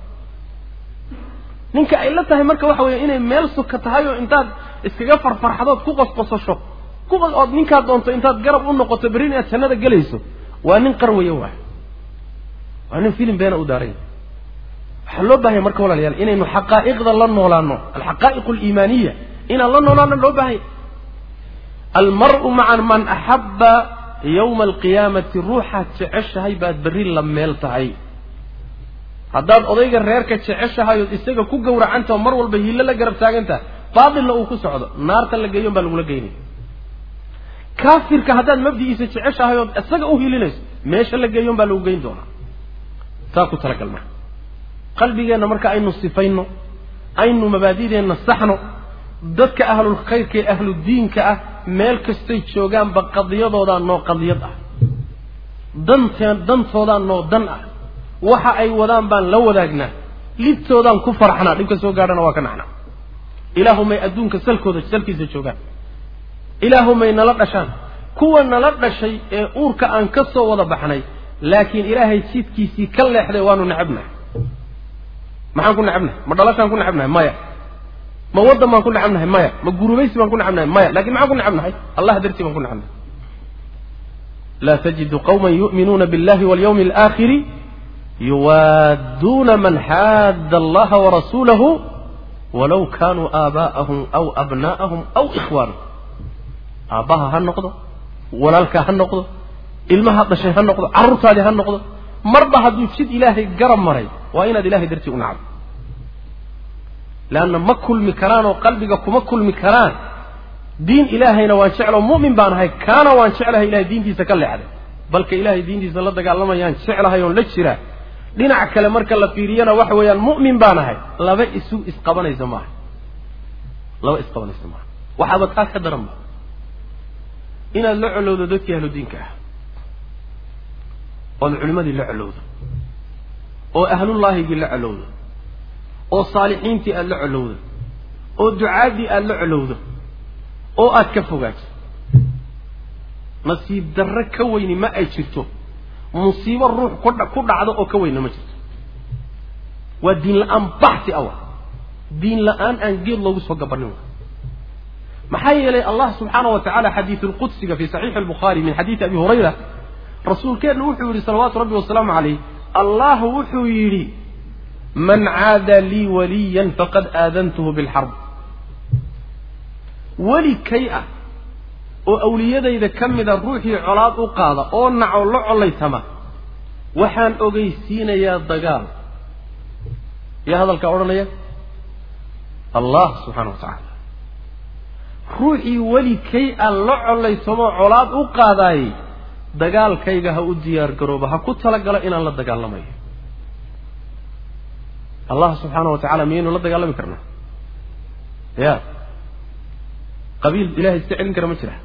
ninka ay la tahay marka waxa weeye inay meel soka tahay oo intaad iskaga farfarxadood ku qosqosasho ku ood ninkaad doonto intaad garab u noqoto berri inaad jannada gelayso waa nin qarwaya waay waa nin filim beena u daaranya waxaa loo baahanya marka walaalayaal inaynu xaqaa'iqda la noolaano alxaqaa'iq aliimaaniya inaan la noolaano loo baahanya almar'u maca man axabba yowma alqiyaamati ruuxaad jeceshahay baad berri la meel tahay haddaad odayga reerka jeceshahay ood isaga ku gowracantao mar walba hiilo la garab taagantaha baatilna uu ku socdo naarta la geeyon baa lagula geynaya kaafirka haddaad mabdi'iisa jeceshahay ood isaga u hilinayso meesha la geeyon baa lagu geyn doonaa saa ku talagal marka qalbigeenna marka aynu sifayno aynu mabaadideenna saxno dadka ahlulkhayrka ee ahludiinka ah meel kastay joogaanba qadiyadoodaa noo qadiyad ah danteen dantoodaa noo dan ah waxa ay wadaan baan la wadaagnaa libtoodaan ku farxnaa dhibka soo gaadhana waa ka naxnaa ilaahumay adduunka salkooda salkiisa joogaan ilaahumay nala dhashaan kuwa nala dhashay ee uurka aan ka soo wada baxnay laakiin ilaahay jidkiisii ka leexday waanu necabnahay maxaan ku necabnahay ma dhalashaan ku necabnahay maya ma waddan baan ku necabnahay maya ma gurubaysi baan ku necabnahay maya lakin maxaan ku necabnahay allah dartii baan ku necabnahay laa tajidu qawma yu'minuuna biاllahi walyawmi alaakhiri yuwaadduuna man xaadda allaha warasuulahu walaw kaanuu aabaa'ahum aw abnaa'ahum aw ikhwaanahum aabbaha ha noqdo walaalkaa ha noqdo ilmaha dhashay ha noqdo carruurtaadii ha noqdo marba hadduu jid ilaahay garab maray waa inaad ilahay dartii u nacdo leanna ma kulmi karaan oo qalbiga kuma kulmi karaan diin ilaahayna waan jeclo mu'min baan ahay kaana waan jeclahay ilahay diintiisa ka leexday balka ilahay diintiisa la dagaalamayaan jeclahay oon la jiraa dhinac kale marka la fiiriyana waxa weeyaan mu'min baan ahay laba isu isqabanaysa maaha laba isqabanaysa maaha waxaaba taa ka daran ba inaad la colowdo dadkii ahlu diinka ah ood culimmadii la colowdo oo ahlullaahigii la colowdo oo saalixiintii aada la colowdo oo ducaaddii aada la colowdo oo aada ka fogaato nasiib darre ka weyni ma ay jirto musiibo ruux kudha ku dhacdo oo ka weynna ma jirto waa diin la-aan baxsi awa diin la-aan aan geed loogu soo gabanin wa maxaa yeelay allah subxaana wa tacala xadiidu lqudsiga fi saxiixi albukhaari min xadiidi abi hurayra rasuulkeennu wuxuu yidhi salawaatu rabbi wasalaamu calayh allah wuxuu yidhi man caada lii waliyan faqad aadantuhu bilxarb weli kay ah oo awliyadayda ka mida ruuxii colaad u qaada oo naco la collaytama waxaan ogeysiinayaa dagaal yaa hadalkaa odhanaya allah subxaana wa tacaala ruuxii weli kay a la collaytamoo colaad u qaadaayey dagaalkayga ha u diyaar garooba ha ku talagalo inaan la dagaalamayo allah subxaana wa tacala miyaynu la dagaalami karnaa ya qabiil ilahay iska celin kara ma jira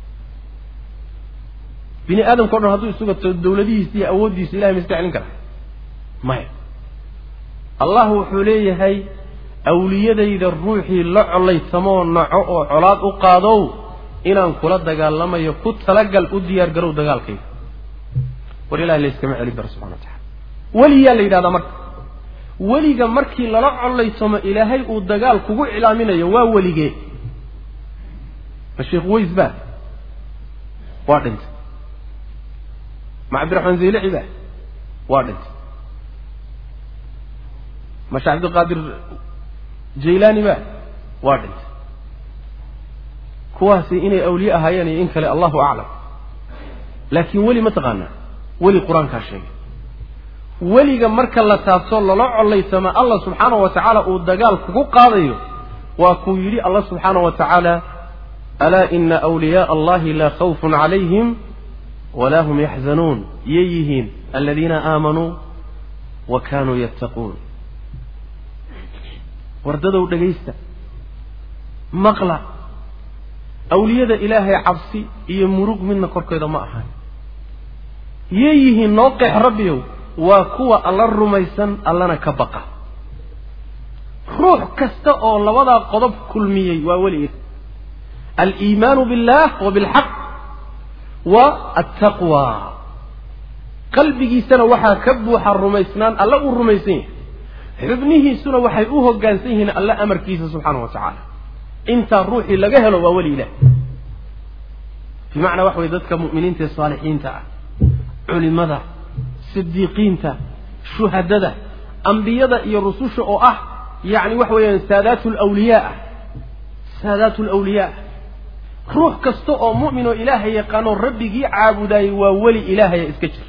bini aadamka o dhan hadduu isugato dawladihiisa iyo awooddiisa ilahay ma iska celin kara maya allah wuxuu leeyahay awliyadayda ruuxii la collaytamoo naco oo colaad u qaadow inaan kula dagaalamayo ku talagal u diyaar garow dagaalkayga war ilahay layskama celin karo subxana wa tacala weliyaa la yidhahdaa marka weliga markii lala collaytamo ilaahay uu dagaal kugu iclaaminayo waa weligee ma sheekh weys baa waa dhintay ma cabdiraxmaan zaylaci baa waa dhintay ma sheekh cabdiqaadir jaylaani baa waa dhintay kuwaasi inay awliye ahaayeen iyo in kale allahu aclam laakiin weli ma taqaanaa weli qur-aankaa sheegay weliga marka la taabto lala collaytama allah subxaana wa tacaala uu dagaal kugu qaadayo waa kuu yidhi allah subxaana wa tacaala alaa ina wliyaaa allahi laa khawfun calayhim walaa hum yaxzanuun yay yihiin aladiina aamanuu wa kaanuu yattaquun wardadow dhegaysta maqla awliyada ilaahay cabsi iyo murug midna korkeeda ma ahan yay yihiin noo qeex rabbiyow waa kuwa alla rumaysan allana ka baqa ruux kasta oo labadaa qodob kulmiyey waa weligeed aliimaanu billah wa bilxaq wa altaqwa qalbigiisana waxaa ka buuxa rumaysnaan alla uu rumaysan yahay xubnihiisuna waxay u hoggaansan yihiin alla amarkiisa subxaana wa tacaala intaa ruuxii laga helo waa weli ilah bimacnaa waxa weye dadka mu'miniinta ee saalixiinta ah culimada sidiiqiinta shuhadada ambiyada iyo rususha oo ah yacni waxa weeyaan saadaatu lawliyaa ah saadaatu lawliyaa ruux kasta oo mu'min oo ilaahay yaqaanoo rabbigii caabudaayay waa weli ilaahaya iska jir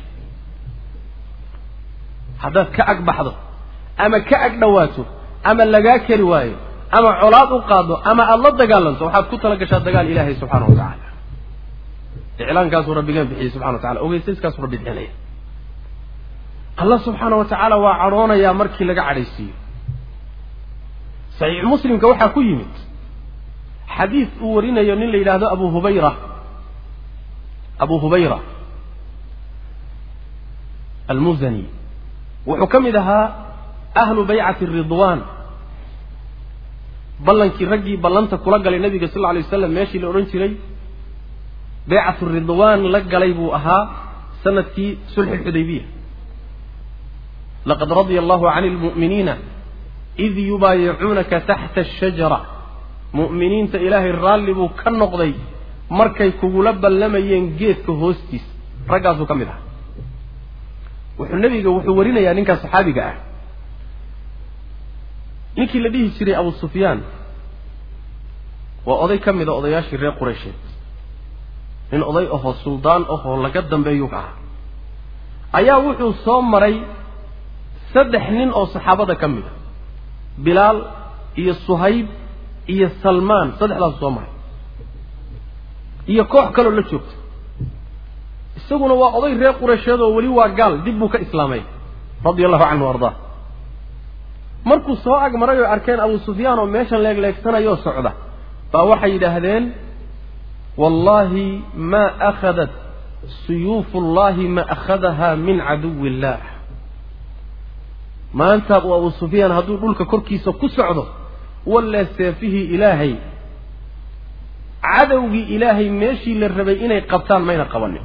haddaad ka ag baxdo ama ka ag dhowaato ama lagaa keri waayo ama colaad u qaado ama aada la dagaalanto waxaad ku tala gashaa dagaal ilaahay subxaana wa tacaala iclaankaasuu rabbigaan bixiyey subxana wa tacala ogeysaskaasuu rabbi bixinaya allah subxaana wa tacaala waa cadhoonayaa markii laga cadhaysiiyo saxiix muslimka waxaa ku yimid xadiis uu warinayo nin la yidhaahdo abu hubayra abu hubayra almuzani wuxuu ka mid ahaa ahlu baycati ridwaan ballankii raggii ballanta kula galay nabiga sal lla lay waslam meeshii la odhan jiray baycatu ridwaan la galay buu ahaa sanadkii sulxi xudaybiya laqad radia allahu can lmu'miniina id yubaayicuunaka taxta ashajara mu'miniinta ilaahay raalli buu ka noqday markay kugula ballamayeen geedka hoostiis raggaasuu ka mid aha wuxuu nebiga wuxuu warinayaa ninkaa saxaabiga ah ninkii la dhihi jiray abu sufyaan waa oday ka mida odayaashii reer qureysheed nin oday ahoo suldaan ahoo laga dambeeyuu ka ahaa ayaa wuxuu soo maray saddex nin oo saxaabada ka mida bilaal iyo suhayb iyo salmaan saddexdaasu soo maray iyo koox kaloo la joogta isaguna waa oday reer qureysheed oo weli waa gaal dib buu ka islaamay radia allahu canhu ardaa markuu soo ag maray oo arkeen abu sufyaan oo meeshan leegleegsanayoo socda baa waxay yidhaahdeen wallahi ma akhadat suyuufu ullahi ma akhadaha min caduwi illah maanta uu abu sufyaan hadduu dhulka korkiisa ku socdo walle seefihii ilaahay cadowgii ilaahay meeshii la rabay inay qabtaan mayna qabanin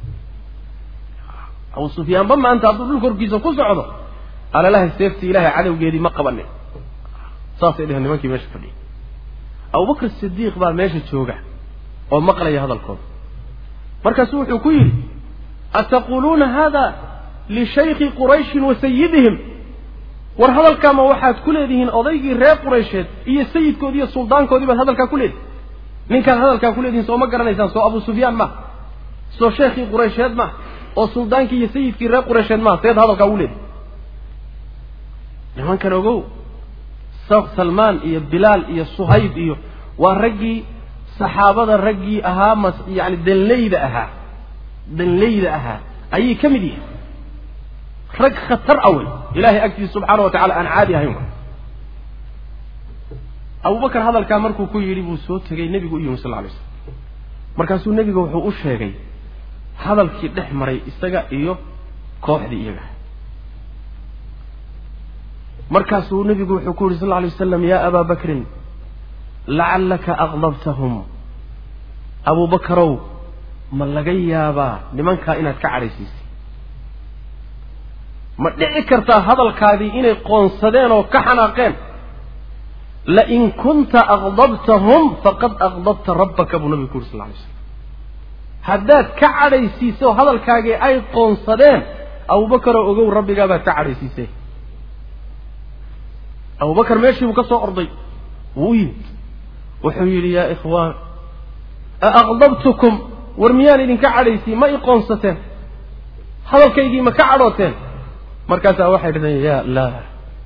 abu sufyaanba maanta hadduu dhulka korkiisa ku socdo alalahay seeftii ilaahay cadowgeedii ma qabanin saasay dheheen nimankii meesha fadhiyay abubakr sidiiq baa meesha jooga oo maqlaya hadalkooda markaasuu wuxuu ku yidhi ataquuluuna hada lishaykhi qurayshin wa sayidihim war hadalkaama waxaad ku leedihiin odaygii reer quraysheed iyo sayidkoodii iyo suldaankoodii baad hadalkaa ku leedihin ninkaad hadalkaa ku leedihin soo ma garanaysaan soo abu sufyaan ma soo sheekhii quraysheed ma oo suldaankii iyo sayidkii reer quraysheed ma seed hadalkaa ugu leedihin nimankan ogow salmaan iyo bilaal iyo suhayb iyo waa raggii saxaabada raggii ahaa mas yani danleyda ahaa danleyda ahaa ayay ka mid yihiin rag khatar a wey ilahay agtiisa subxaana wa tacala aan caadi ahayn way abubakar hadalkaa markuu ku yidhi buu soo tegay nebigu u yimi sal alay slam markaasuu nebiga wuxuu u sheegay hadalkii dhex maray isaga iyo kooxdii iyaga markaasuu nebigu wuxuu ku yidhi sal lla alay wasalam yaa abaa bakrin lacallaka aqdabtahum abubakarow ma laga yaabaa nimankaa inaad ka cadhaysiisay ma dhici kartaa hadalkaadii inay qoonsadeen oo ka xanaaqeen lain kunta aqdabtahum faqad aqdabta rabbaka buu nabigu ku yuri sal lla alay slam haddaad ka cadhaysiiso hadalkaagii ay qoonsadeen abubakaroo ogow rabbigaabaad ka cadhaysiisay abubakar meeshii buu ka soo orday wuu u yimid wuxuu yidhi yaa ikhwaan aaqdabtukum war miyaan idinka cadhaysiin ma i qoonsateen hadalkaygii ma ka cadhooteen markaasaa waxay dhahdeen ya laa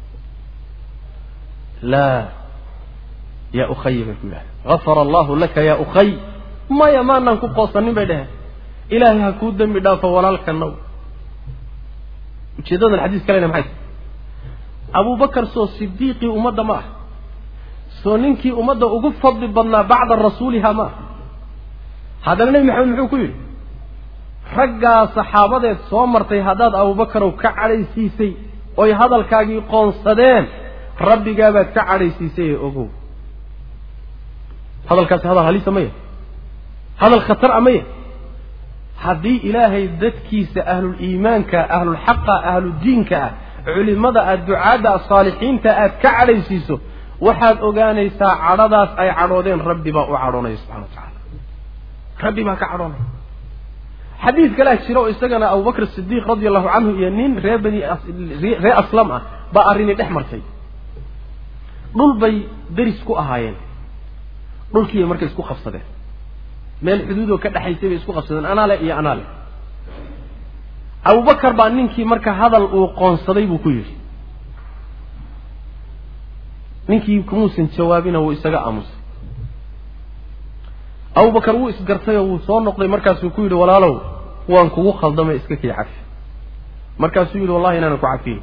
laa yaa ukhayi bay ku yidhahdeen gafara allahu laka yaa ukhay maya maanaan ku qoosanin bay dhaheen ilaahay ha kuu dembi dhaafo walaalkanaw ujeeddadan xadiis kalena maxay tahay abubakar soo sidiiqii ummadda ma ah soo ninkii ummadda ugu fadli badnaa bacda rasuuliha ma ah haddana nebi maxamed muxuu ku yidhi raggaa saxaabadeed soo martay haddaad abubakarow ka cadhaysiisay oy hadalkaagii qoonsadeen rabbigaabaad ka cadhaysiisay ee ogow hadalkaasi hadal halisa maya hadal khatar a maya haddii ilaahay dadkiisa ahluliimaanka ahlulxaqa ahludiinka ah culimada ah ducaadda ah saalixiinta aad ka cadhaysiiso waxaad ogaanaysaa cadhadaas ay cadhoodeen rabbi baa u cadhoonaya subxana wa tacaala rabbi baa ka cadhoonaya xadiid kalea jira oo isagana abubakr sidiiq radi allahu canhu iyo nin ree bani ree aslam ah baa arrini dhex martay dhul bay deris ku ahaayeen dhulkiibay marka isku qabsadeen meel xuduudoo ka dhexaysay bay isku qabsadeen anaale iyo anaale abubakar baa ninkii marka hadal uu qoonsaday buu ku yidhi ninkii kumuusan jawaabina wuu isaga aamusay abubakar wuu isgartay oo wuu soo noqday markaasuu ku yidhi walaalow waan kugu khaldamay iska kii cafi markaasuu yidhi wallahi inaanan ku cafiyin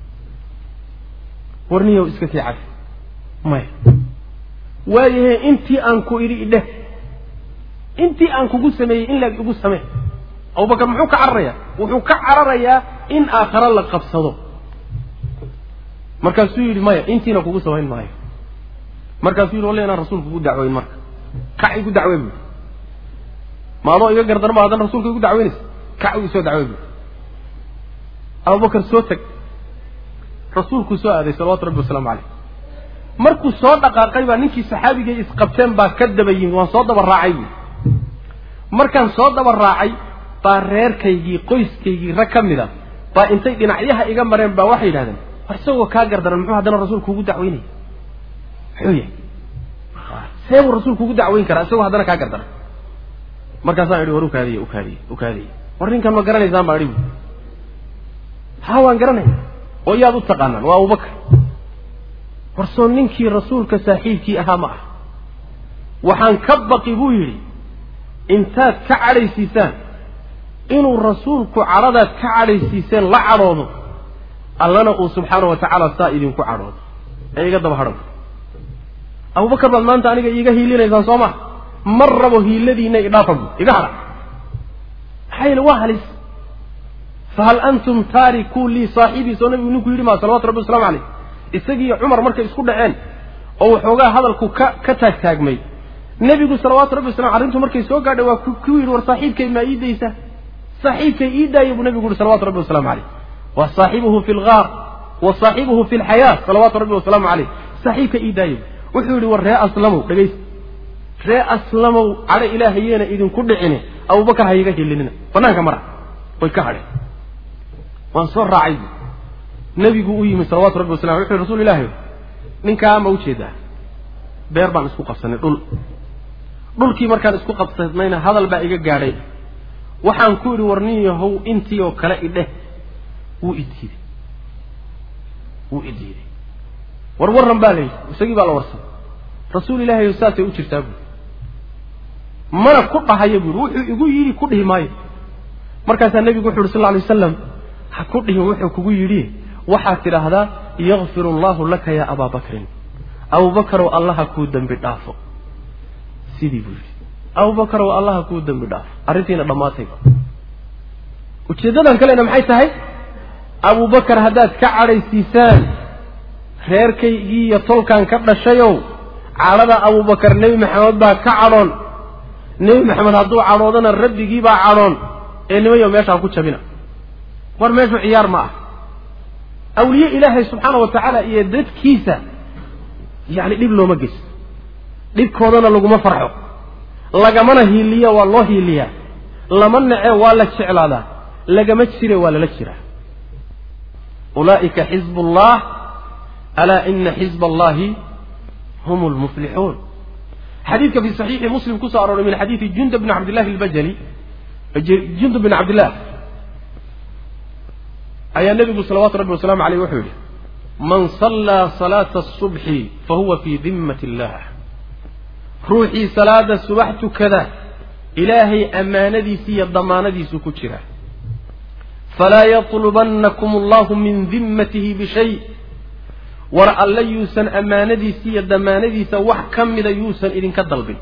warniyow iska kii cafi maya waayahe intii aan ku idhi idheh intii aan kugu sameeyey in laag igu samee abubakar muxuu ka cararayaa wuxuu ka cararayaa in aakhare la qabsado markaasuu yidhi maya intiina kugu samayn maayo markaasuu yidhi walle inaan rasuulka ugu dacweyn marka kac igu dacwey buui ma adoo iga gardarma haddana rasuulka igu dacweynaysa kac igu soo dacwey buui abubakar soo teg rasuulkuu soo aaday salawatu rabbi wasalaamu caleyh markuu soo dhaqaaqay baa ninkii saxaabigay isqabteen baa ka daba yimid waan soo daba raacay buui markaan soo daba raacay baa reerkaygii qoyskaygii rag ka mid a baa intay dhinacyaha iga mareen baa waxay yidhahdeen war isagoo kaa gardaran muxuu haddana rasuulku ugu dacweynaya muxuu yahay see buu rasuulku ugu dacweyn karaa isagoo haddana kaa gardaran markaasaan idhi war ukaadiye ukaadiye ukaadiye war ninkan ma garanaysaan baa idhi bu ha waan garanaya oo iyaad u taqaanaan waa abubakar war soo ninkii rasuulka saaxiibkii ahaa ma ah waxaan ka baqi buu yidhi intaad ka cadhaysiisaan inuu rasuulku cadhadaad ka cadhaysiiseen la cadhoodo allana uu subxaana wa tacaala saa idinku cadhoodo ee iga daba hadhan abubakar baad maanta aniga iiga hiilinaysaan soo maa mar rabo hiiladiina idhaafa bu iga hadha maxaa yeele waa halis fahal antum taarikuu lii saaxibii soo nabigu ninku yidhi maa salawatu rabbi waslamu caleyh isagiiyo cumar markay isku dhaceen oo waxoogaa hadalku ka ka taagtaagmay nebigu salawaatu rabbi waslam arrintu markay soo gaadhay waa ku yidhi war saaxiibkay maa ii daysa saaxiibkay ii daaya buu nebigu yihi salawatu rabbi waslamu caleyh wa saaxibuhu fi lgaar wa saaxibuhu fi lxayaa salawaatu rabbi wasalaamu caleyh saaxiibka ii daaya wuxuu yidhi war ree aslamow dhegaysta ree aslamow cadho ilaahayeena idinku dhicine abubakar hayiga hilinina banaanka mara way ka hadheen waan soo raacay nebigu u yimi salawatu rabbi wasalam wuxu yhi rasuul ilahi ninkaa ma ujeedaa beer baan isku qabsanay dhul dhulkii markaan isku qabsanayna hadal baa iga gaadhay waxaan ku idhi war nin yahow intii oo kale idheh wuu idiiday wuu idiiday war warran baa layidhi isagii baa la warsaday rasuul ilaahay saasay u jirtaa buuri mana ku dhahaya buuri wuxuu igu yidhi ku dhihi maayo markaasaa nebigu wuxu uhi sal lla alay wasalam ha ku dhihin wuxuu kugu yidhi waxaad tidhaahdaa yakfir allahu laka ya abaa bakrin abubakarow allaha kuu dembi dhaafo sidii buu yidhi abubakarow allaha kuu dembi dhaafo arrintiina dhammaatayba ujeeddadan kalena maxay tahay abubakar haddaad ka cadhaysiisaan reerkaygii iyo tolkan ka dhashayow cadhada abubakar nebi maxamed baa ka cadhoon nebi maxamed hadduu cadhoodana rabbigii baa cadhoon ee nimayo meeshaa ku jabina war meeshu ciyaar ma ah awliye ilaahay subxaana wa tacaala iyo dadkiisa yacni dhib looma geysto dhibkoodana laguma farxo lagamana hiiliya waa loo hiiliyaa lama nece waa la jeclaadaa lagama jire waa lala jiraa ulaa'ika xizb ullah alaa ina xizba allahi hum lmuflixuun xadiidka fi saxiixi muslim kusoo arooray min xadiidi jundub bn cabdillahi albajali jundub bin cabdillah ayaa nebigu salawaatu rabbi wasalaamu aleyh wuxuu yidhi man sallaa salaata asubxi fahuwa fii dimmati illah ruuxii salaada subax tukada ilaahay ammaanadiisi iyo damaanadiisu ku jira falaa yatlubannakum allahu min dimmatihi bishay war alle yuusan ammaanadiisi iyo damaanadiisa wax ka mida yuusan idinka dalbin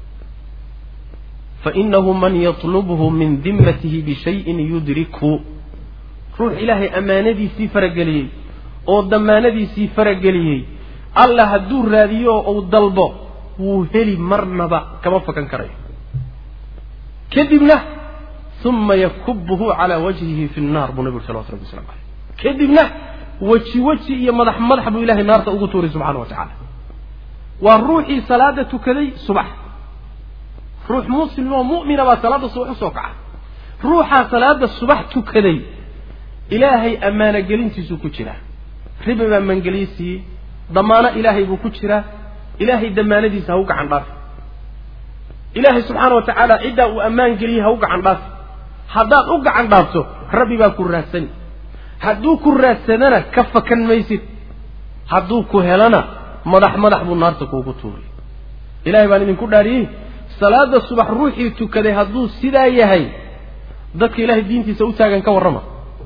fainahu man yatlubhu min dimmatihi bishayin yudrikhu ruux ilaahay ammaanadiisii farageliyey oo damaanadiisii farageliyey alla hadduu raadiyo uu dalbo wuu heli marnaba kama fakan karayo kadibna uma yakubuhu calaa wajhihi fi nnaar buu nabi uri salawatu rabbi waslamu aleyh kadibna weji weji iyo madax madax buu ilahay naarta ugu tuuray subxana wa tacaala waa ruuxii salaada tukaday subax ruux muslim oo mu'mina baa salaada subax usoo kaca ruuxaa salaada subax tukaday ilaahay ammaano gelintiisuu ku jiraa ribi baa mangeliye siiyey damaano ilaahay buu ku jiraa ilaahay damaanadiisa ha u gacan dhaafi ilaahay subxaana wa tacaala ciddaa uu ammaan geliyey ha u gacan dhaafi haddaad u gacan dhaafto rabbi baa ku raadsani hadduu ku raadsadana ka fakan maysid hadduu ku helana madax madax buu naarta kuugu tuuray ilahay baan idinku dhaariyey salaada subax ruuxii tukaday hadduu sidaa yahay dadka ilahay diintiisa u taagan ka warrama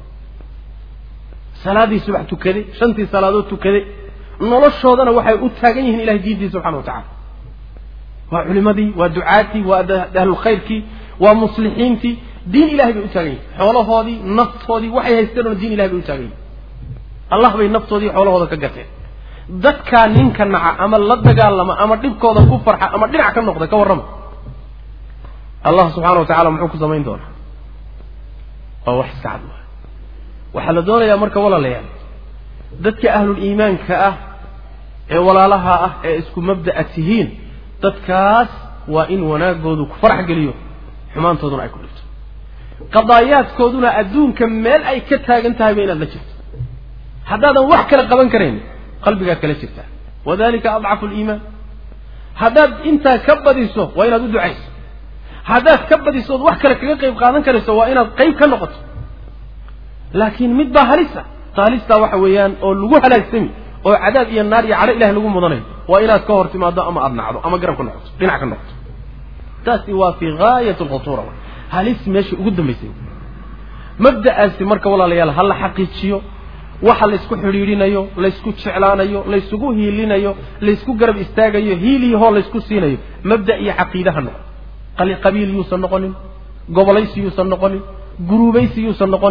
salaadii subax tukaday shantii salaadood tukaday noloshoodana waxay u taagan yihiin ilahay diintiisa subxana wa tacala waa culimadii waa ducaatii waa ahlulkhayrkii waa muslixiintii diin ilahay bay u taagan yihin xoolahoodii naftoodii waxay haysteen oo diin ilahay bay u taagan yihin allah bay naftoodii xoolahooda ka gateen dadkaa ninka naca ama la dagaalama ama dhibkooda ku farxa ama dhinac ka noqda ka warrama allah subxana wa tacala muxuu ku samayn doonaa waa wax iska cad waa waxaa la doonayaa marka walaalayaal dadka ahlul iimaanka ah ee walaalaha ah ee isku mabda'a tihiin dadkaas waa in wanaagoodu ku farax geliyo xumaantooduna ay ku dhigto qadaayaadkooduna adduunka meel ay ka taagan tahayba inaad la jirto haddaadan wax kale qaban karayn qalbigaad kala jirtaa wadalika adcafu liimaan haddaad intaa ka badiso waa inaad u ducayso haddaad ka badiso ood wax kale kaga qayb qaadan karayso waa inaad qayb ka noqoto laakiin mid baa halisa haalistaa waxa weeyaan oo lagu halaagsami oo cadaab iyo naar iyo cadho ilahay lagu mudanayo waa inaad ka hor timaado ama aada nacdo ama garab ka noqoto dhinac ka noqoto taasi waa fii gaayat alkhutuura halis meesha ugu dambaysay mabda'aasi marka walaalayaal ha la xaqiijiyo waxa laysku xidhiidhinayo laysku jeclaanayo laysugu hiilinayo laysku garab istaagayo hiiliyahoo laysku siinayo mabda iyo caqiide ha noqon qabiil yuusan noqonin gobolaysi yuusan noqonin guruubaysi yuusan noqonin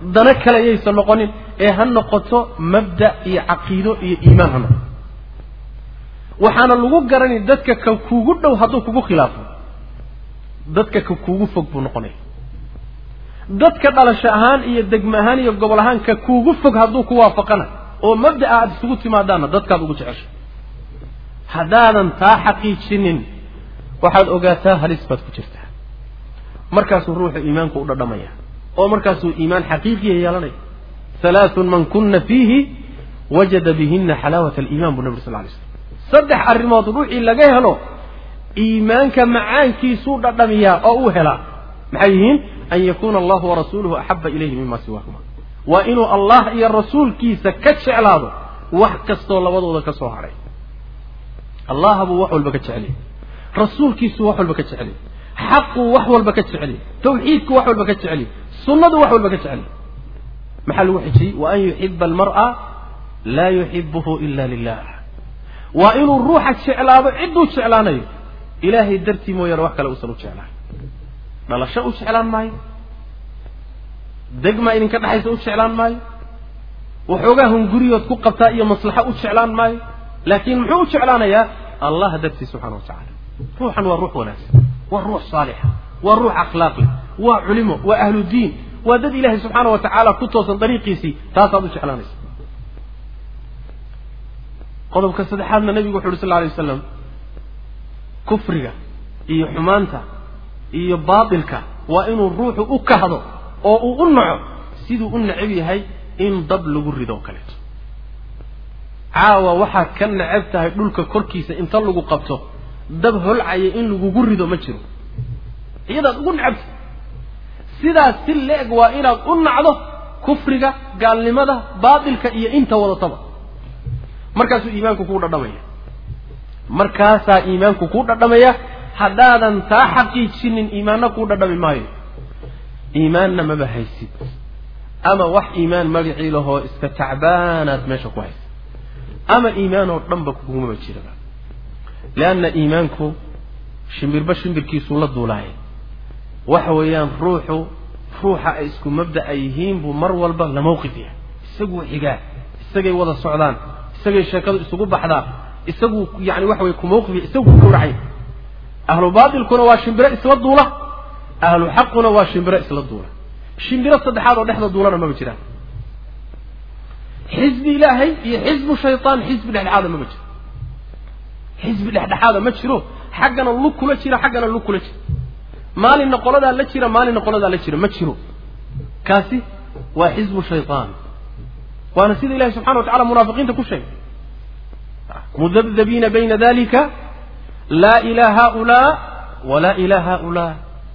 dano kale yaysan noqonin ee ha noqoto mabda iyo caqiido iyo iimaan ha noqoto waxaana lagu garani dadka ka kuugu dhow hadduu kugu khilaafo dadka ka kuugu fog buu noqonaya dadka dhalasho ahaan iyo degme ahaan iyo gobol ahaan ka kuugu fog hadduu ku waafaqana oo mabda'a aada isugu timaadaanna dadkaad ugu jeceshay haddaadan taa xaqiijinin waxaad ogaataa halis baad ku jirtaa markaasuu ruuxu iimaanku u dhadhamaya oo markaasuu iimaan xaqiiqiya yeelanaya halaathun man kuna fiihi wajada bihina xalaawat aliiman buu nabi sal lay slam saddex arrimood ruuxii laga helo iimaanka macaankiisuu dhadhamiyaa oo uu helaa maxay yihiin an yakuuna allahu warasuuluhu axaba ilayhi mima siwaahuma waa inuu allah iyo rasuulkiisa ka jeclaado wax kastoo labadooda ka soo hadhay allah buu wax walba ka jecelyay rasuulkiisuu wax walba ka jecelyay xaquu wax walba ka jecelyay tawxiidku wax walba ka jecelyay sunnadu wax walba ka jecelyay maxaa lagu xijiyey wa an yuxiba almar'a laa yuxibuhu ila lilah waa inuu ruuxa jeclaado cidduu jeclaanayo ilaahay dartii mooyaane wax kale uusan u jeclaan dhalasho u jeclaan maayo degma idinka dhexaysa u jeclaan maayo waxoogaa hunguriyood ku qabtaa iyo maslaxo u jeclaan maayo laakiin muxuu u jeclaanayaa allah dartii subxana wa tacala ruuxan waa ruux wanaagsan waa ruux saalixa waa ruux akhlaaqi waa culimo waa ahlu diin waa dad ilaahay subxaana wa tacaala ku toosan dariiqiisii taasaad u jeclaanaysa qodobka saddexaadna nabigu wuxu uhi sal alay wasalam kufriga iyo xumaanta iyo baatilka waa inuu ruuxu u kahdo oo uu u naco siduu u necab yahay in dab lagu rido kaleeto caawa waxaad ka necab tahay dhulka korkiisa inta lagu qabto dab holcaya in lagugu rido ma jiro iyadaad ugu necabta sidaas si le-eg waa inaad u nacdo kufriga gaalnimada baatilka iyo inta wadataba markaasuu iimaanku kuu dhadhamaya markaasaa iimaanku kuu dhadhamaya haddaadan taa xaqiijinin iimaanna kuu dhadhami maayo iimaanna maba haysid ama wax iimaan magacii lahoo iska tacbaanaad meesha ku haysa ama iimaanoo dhanba kugumaba jiraba leanna iimaanku shimbirba shimbirkiisuu la duulaaya waxa weeyaan ruuxu ruuxa ay isku mabda'a yihiin buu mar walba la mawqif yahay isaguu xigaa isagay wada socdaan isagay sheekadu isugu baxdaa isagu yani waxa weye ku mawqif isagu ku gawracay ahlu baatilkuna waa shimbiro isla duula ahlu xaquna waa shimbiro isla duula shimbiro saddexaad oo dhexda duulana maba jiraan xisbi ilaahay iyo xisbu shaytaan xisbi dhexdhexaada maba jiro xisbi dhexdhexaada ma jiro xaggana lug kula jira xaggana lug kula jira maalinna qoladaa la jira maalinna qoladaa la jira ma jiro kaasi waa xisbu shaytaan waana sida ilahi subxana wa tacala munaafiqiinta ku sheegay mudabdabiina bayna dalika laa ilaa haulaa walaa ilaa haulaa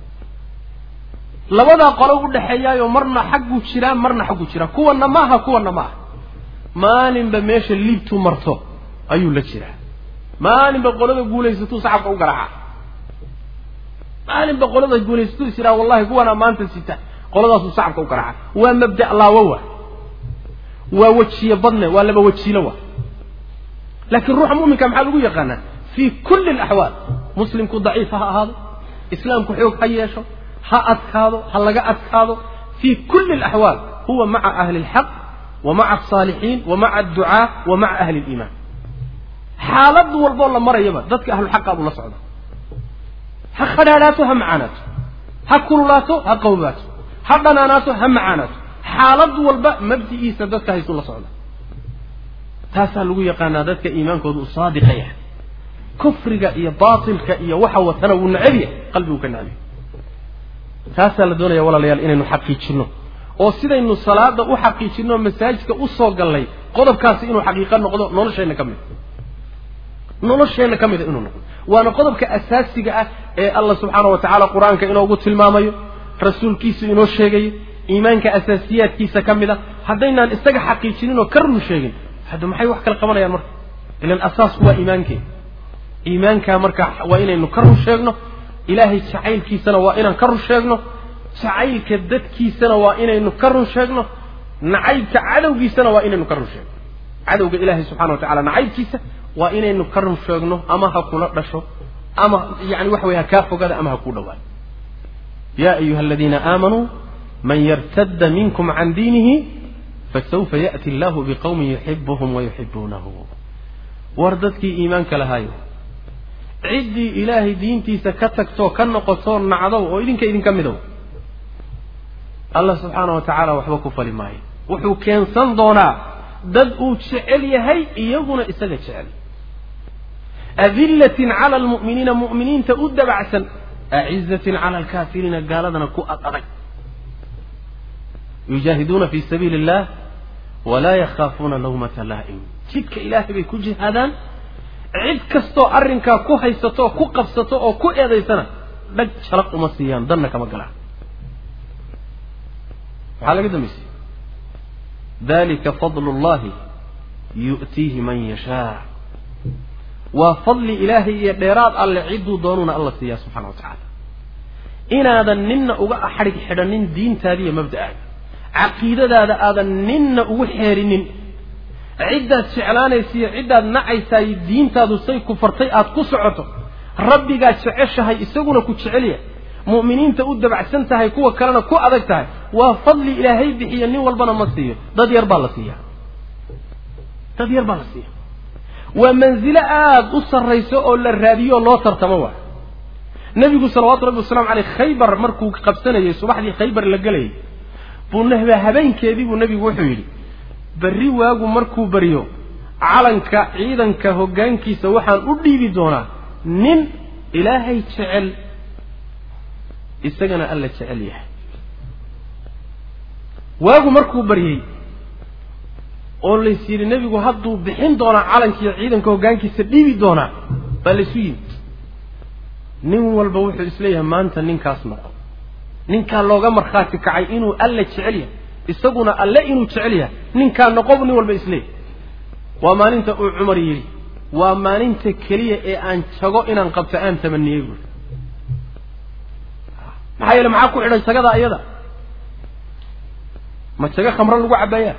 labadaa qolo u dhexeeyaayo marna xaggu jiraa marna xaggu jiraa kuwanna ma aha kuwanna ma aha maalinba meesha liibtu marto ayuu la jiraa maalinba qolada guulaysatuu sacabka u garaaca maalinba qolada guulaysatuu is yidhaha wallahi kuwanaa maanta sita qoladaasuu sacabka u garaaca waa mabda laawo wa waa wejiye badne waa laba wajiilo wa laakiin ruuxa mu'minka maxaa lagu yaqaanaa fii kulli alaxwaal muslimku daciif ha ahaado islaamku xoog ha yeesho ha adkaado ha laga adkaado fii kulli alaxwaal huwa maca ahli alxaq wa maca alsaalixiin wa maca adducaa wa maca ahli aliimaan xaalad walboo la marayaba dadka ahluxaqa buu la socda ha khadhaadhaato ha macaanaato ha kululaato ha qawbaato ha dhanaanaato ha macaanaato xaalad walba mabdi'iisa dadka haysuu la socda taasaa lagu yaqaanaa dadka iimaankooda uu saadiqa yahay kufriga iyo baatilka iyo waxa watana wuu necab yahay qalbigu ka necab yahay taasaa la doonaya walaalayaal inaynu xaqiijinno oo sidaynu salaada u xaqiijinno masaajidka u soo gallay qodobkaasi inuu xaqiiqo noqdo nolosheenna ka mid nolosheenna ka mida inuu noqdo waana qodobka asaasiga ah ee allah subxaana wa tacaala qur-aanka inoogu tilmaamayo rasuulkiisu inoo sheegayo iimaanka asaasiyaadkiisa ka mid a haddaynaan isaga xaqiijinin oo ka run sheegin hadda maxay wax kala qabanayaan marka ilan asaasku waa iimaankee iimaankaa marka waa inaynu ka run sheegno ilaahay jacaylkiisana waa inaan ka run sheegno jacaylka dadkiisana waa inaynu ka run sheegno nacaybka cadowgiisana waa inaynu ka run sheegno cadowga ilaahay subxana wa tacala nacaybkiisa waa inaynu ka run sheegno ama ha kula dhasho ama yani waxa weye ha kaa fogaada ama ha kuu dhawaado ya ayuha aladiina aamanuu man yartadda minkum can diinihi fasawfa ya'ti allahu biqowmin yuxibuhum wayuxibuunahu war dadkii iimaanka lahaayo ciddii ilaahay diintiisa ka tagtoo ka noqotoo nacdow oo idinka idinka midow allah subxaana wa tacaala waxba ku fali maayo wuxuu keensan doonaa dad uu jecel yahay iyaguna isaga jecel adillatin cala almu'miniina mu'miniinta u dabacsan acizatin cala alkaafiriina gaaladana ku ad adag yujaahiduuna fi sabiili illah walaa yakhaafuuna lawmata laa'im jidka ilaahay bay ku jihaadaan cid kastoo arrinkaa ku haysato oo ku qabsato oo ku eedaysana dhag jalaq uma siiyaan danna kama galaan maxaa laga dambaysay dalika fadlu llahi yu'tiihi man yashaa waa fadli ilaahay iyo dheeraad alle cidduu doonuuna alla siiyaa subxana wa tacaala inaadan ninna uga xadhig xidhanin diintaada iyo mabda'aaga caqiidadaada aadan ninna ugu xeerinin ciddaad jeclaanaysiiyo ciddaad nacaysaay diintaadu say ku fartay aad ku socoto rabbigaad jeceshahay isaguna ku jecelya mu'miniinta u dabacsan tahay kuwa kalena ku adag tahay waa fadli ilaahay bixiya nin walbana ma siiyo dad yar baa la siiya dad yar baa la siiya waa manzilo aada u sarrayso oo la raadiyo oo loo tartamo waa nebigu salawaatu rabbi wasalamu caleyh khaybar markuu qabsanayay subaxdii khaybar la gelayay buu nahba habeenkeedii buu nebigu wuxuu yidhi berri waagu markuu baryo calanka ciidanka hoggaankiisa waxaan u dhiibi doonaa nin ilaahay jecel isagana alla jecel yahay waagu markuu baryey oo lays yidhi nebigu hadduu bixin doonaa calankiiyo ciidanka hoggaankiisa dhiibi doonaa baa laysu yimid nin walba wuxuu isleeyahay maanta ninkaas noqo ninkaa looga markhaati kacay inuu alla jecel yahay isaguna alle inuu jecel yahay ninkaa noqobu nin walba isleeyahy waa maalinta uu cumar yidhi waa maalinta keliya ee aan jago inaan qabto aan tamaniyey buuri maxaa yeele maxaa ku xidhan jagada iyada ma jago khamro lagu cabbayaa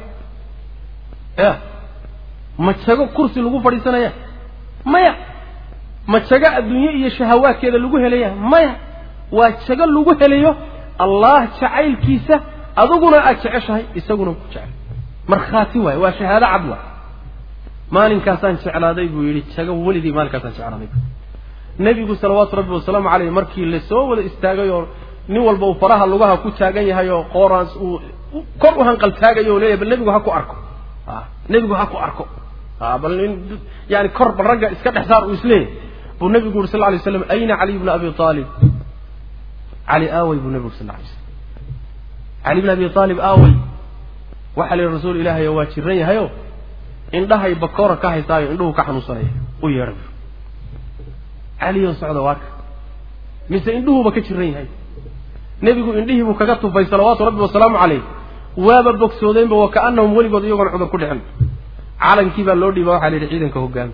ya ma jago kursi lagu fadhiisanaya maya ma jago adduunye iyo shahawaadkeeda lagu helaya maya waa jago lagu helayo allah jacaylkiisa adiguna aad jeceshahay isaguna ku jecel markhaati waaye waa shahaado cad waay maalinkaasaan jeclaaday buu yidhi jago weligii maalinkaasaan jeclaaday nebigu salawaatu rabbi wasalaamu caleyh markii lasoo wada istaagay oo nin walba uu faraha lugaha ku taagan yahay oo qooraans uu kor u hanqal taagayo o leeyahy bal nebigu ha ku arko a nebigu ha ku arko a bal in yani kor bal ragga iska dhex saar uu isleeyahy buu nebigu yuri sal ly slam ayna caliy bna abi aalib cali aawey buu nebigu sal lay slam cali bn abi aalib aawey waxaa la yidhi rasuul ilaahayo waa jiran yahayo indhahay bakoora ka haysaayo indhuhu ka xanuunsanaya u yeedha bu caliyo socda waaka mise indhuhuba ka jiran yahay nebigu indhihiibuu kaga tufay salawaatu rabbi wasalaamu caleyh waaba bogsoodeenba wa kaanahum weligood iyagoon cudur ku dhicin calankii baa loo dhiiba waxaa la yidhi ciidanka hogaami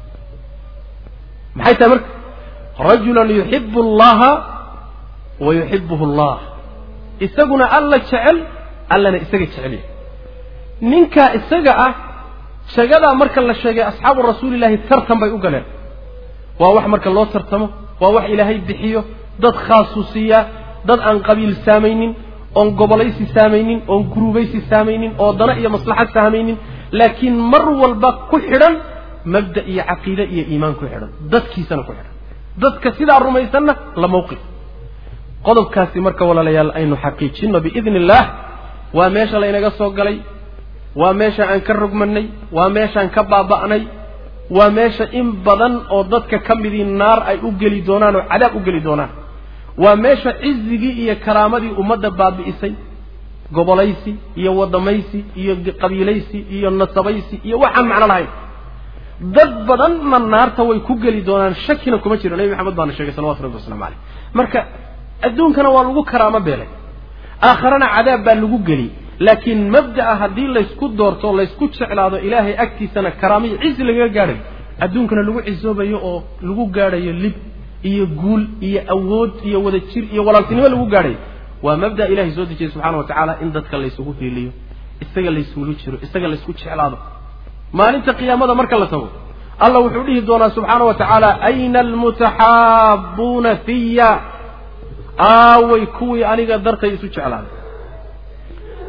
maxay tahay marka rajulan yuxibu allaha wa yuxibuhu allah isaguna alla jecel allana isaga jecel yahay ninkaa isaga ah shagadaa marka la sheegay asxaabu rasuulillahi tartan bay u galeen waa wax marka loo tartamo waa wax ilaahay bixiyo dad khaasuu siiyaa dad aan qabiil saamaynin oon gobolaysi saamaynin oon guruubaysi saamaynin oo dana iyo maslaxad saamaynin laakiin mar walba ku xidhan mabda iyo caqiide iyo iimaan ku xidhan dadkiisana ku xidhan dadka sidaa rumaysanna la mawqif qodobkaasi marka walaalayaal aynu xaqiijinno biidni illaah waa meesha laynaga soo galay waa meesha aan ka rogmanay waa meeshaan ka baaba'nay waa meesha in badan oo dadka ka midii naar ay u geli doonaan oo cadaab u geli doonaan waa meesha cizigii iyo karaamadii ummadda baabi'isay gobolaysi iyo wadamaysi iyo qabiilaysi iyo nasabaysi iyo waxaan macno lahayn dad badanna naarta way ku geli doonaan shakina kuma jiro nebi maxamed baana sheegay salawatu rabbi waslamu caleyh marka adduunkana waa lagu karaamo beelay aakharana cadaab baa lagu geli laakiin mabda'a haddii laysku doorto laysku jeclaado ilaahay agtiisana karaamiyo cizi lagaga gaadhayo adduunkana lagu cisoobayo oo lagu gaadhayo lib iyo guul iyo awood iyo wada jir iyo walaaltinimo lagu gaadhayo waa mabda ilahay soo dejiyey subxaana wa tacaala in dadka laysugu hiiliyo isaga laysugula jiro isaga laysku jeclaado maalinta qiyaamada marka la tago allah wuxuu dhihi doonaa subxaana wa tacaala ayna almutaxaabuuna fiya aaway kuwii aniga dartay isu jeclaaday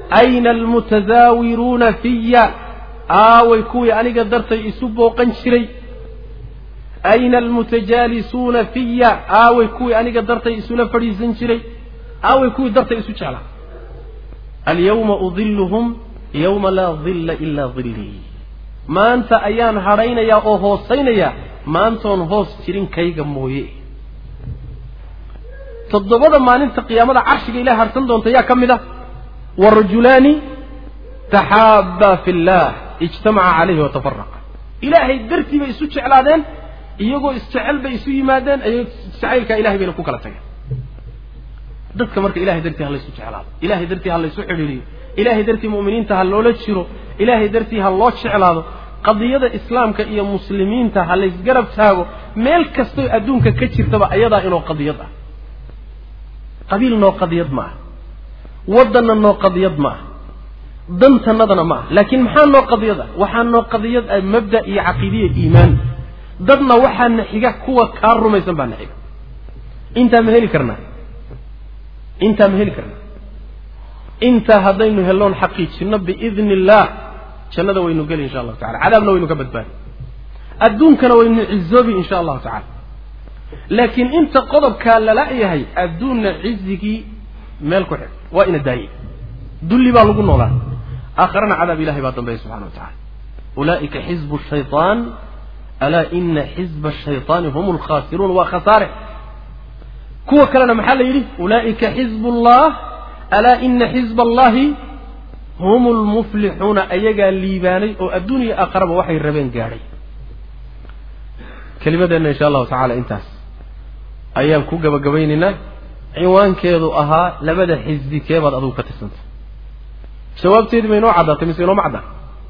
ayna almutasaawiruuna fiya aaway kuwii aniga dartay isu booqan jiray ayna almutajaalisuuna fiya aaway kuwii aniga dartay isula fadhiisan jiray aaway kuwii dartay isu jeclaa alyawma udiluhum yawma laa dilla ilaa dillii maanta ayaan hadhaynayaa oo hoosaynayaa maantoon hoos jirin kayga mooye toddobada maalinta qiyaamada carshiga ilahay harsan doonta yaa ka mid ah warajulaani taxaabbaa fi llah ijtamaca calayhi watafaraqa ilaahay dartii bay isu jeclaadeen iyagoo isjecel bay isu yimaadeen jacaylkaa ilahay bayna ku kala tageen dadka marka ilahay dartii ha laysu jeclaado ilahay dartii ha laysu xidhiiriyo ilahay dartii mu'miniinta ha loola jiro ilahay dartii ha loo jeclaado qadiyada islaamka iyo muslimiinta ha laysgarab taago meel kastoo adduunka ka jirtaba ayadaa inoo qadiyad ah qabiil noo qadiyad ma ah waddanna noo qadiyad ma ah dantannadana ma ah laakiin maxaa noo qadiyad ah waxaa noo qadiyad ah mabda iyo caqiidiya iimaan dadna waxaana xiga kuwa kaa rumaysan baana xiga intaa ma heli karnaa intaa ma heli karnaa intaa haddaynu helloon xaqiijinno biidni illaah jannada waynu geli insha allahu tacala cadaabna waynu ka badbaadi adduunkana waynu cizoobi insha allahu tacala laakiin inta qodobkaa lala yahay adduunna cizigii meel ku xig waa ina daaye dulli baa lagu noolaa aakharana cadaab ilahay baa dambeeya subxana wa tacala ulaa'ika xizbu shayطaan alaa ina xizba ashayطaani hum lkhaasiruun waa khasaare kuwa kalena maxaa la yidhi ulaa'ika xizb اllah alaa ina xizba allahi hum lmuflixuuna ayagaa liibaanay oo adduun iyo aakharaba waxay rabeen gaadhay kelimadeenna insha allahu tacala intaas ayaan ku gabagabaynaynaa cinwaankeedu ahaa labada xisbi keebaad adugu ka tirsanta jawaabteedii ma inoo caddaatay mise inooma caddaan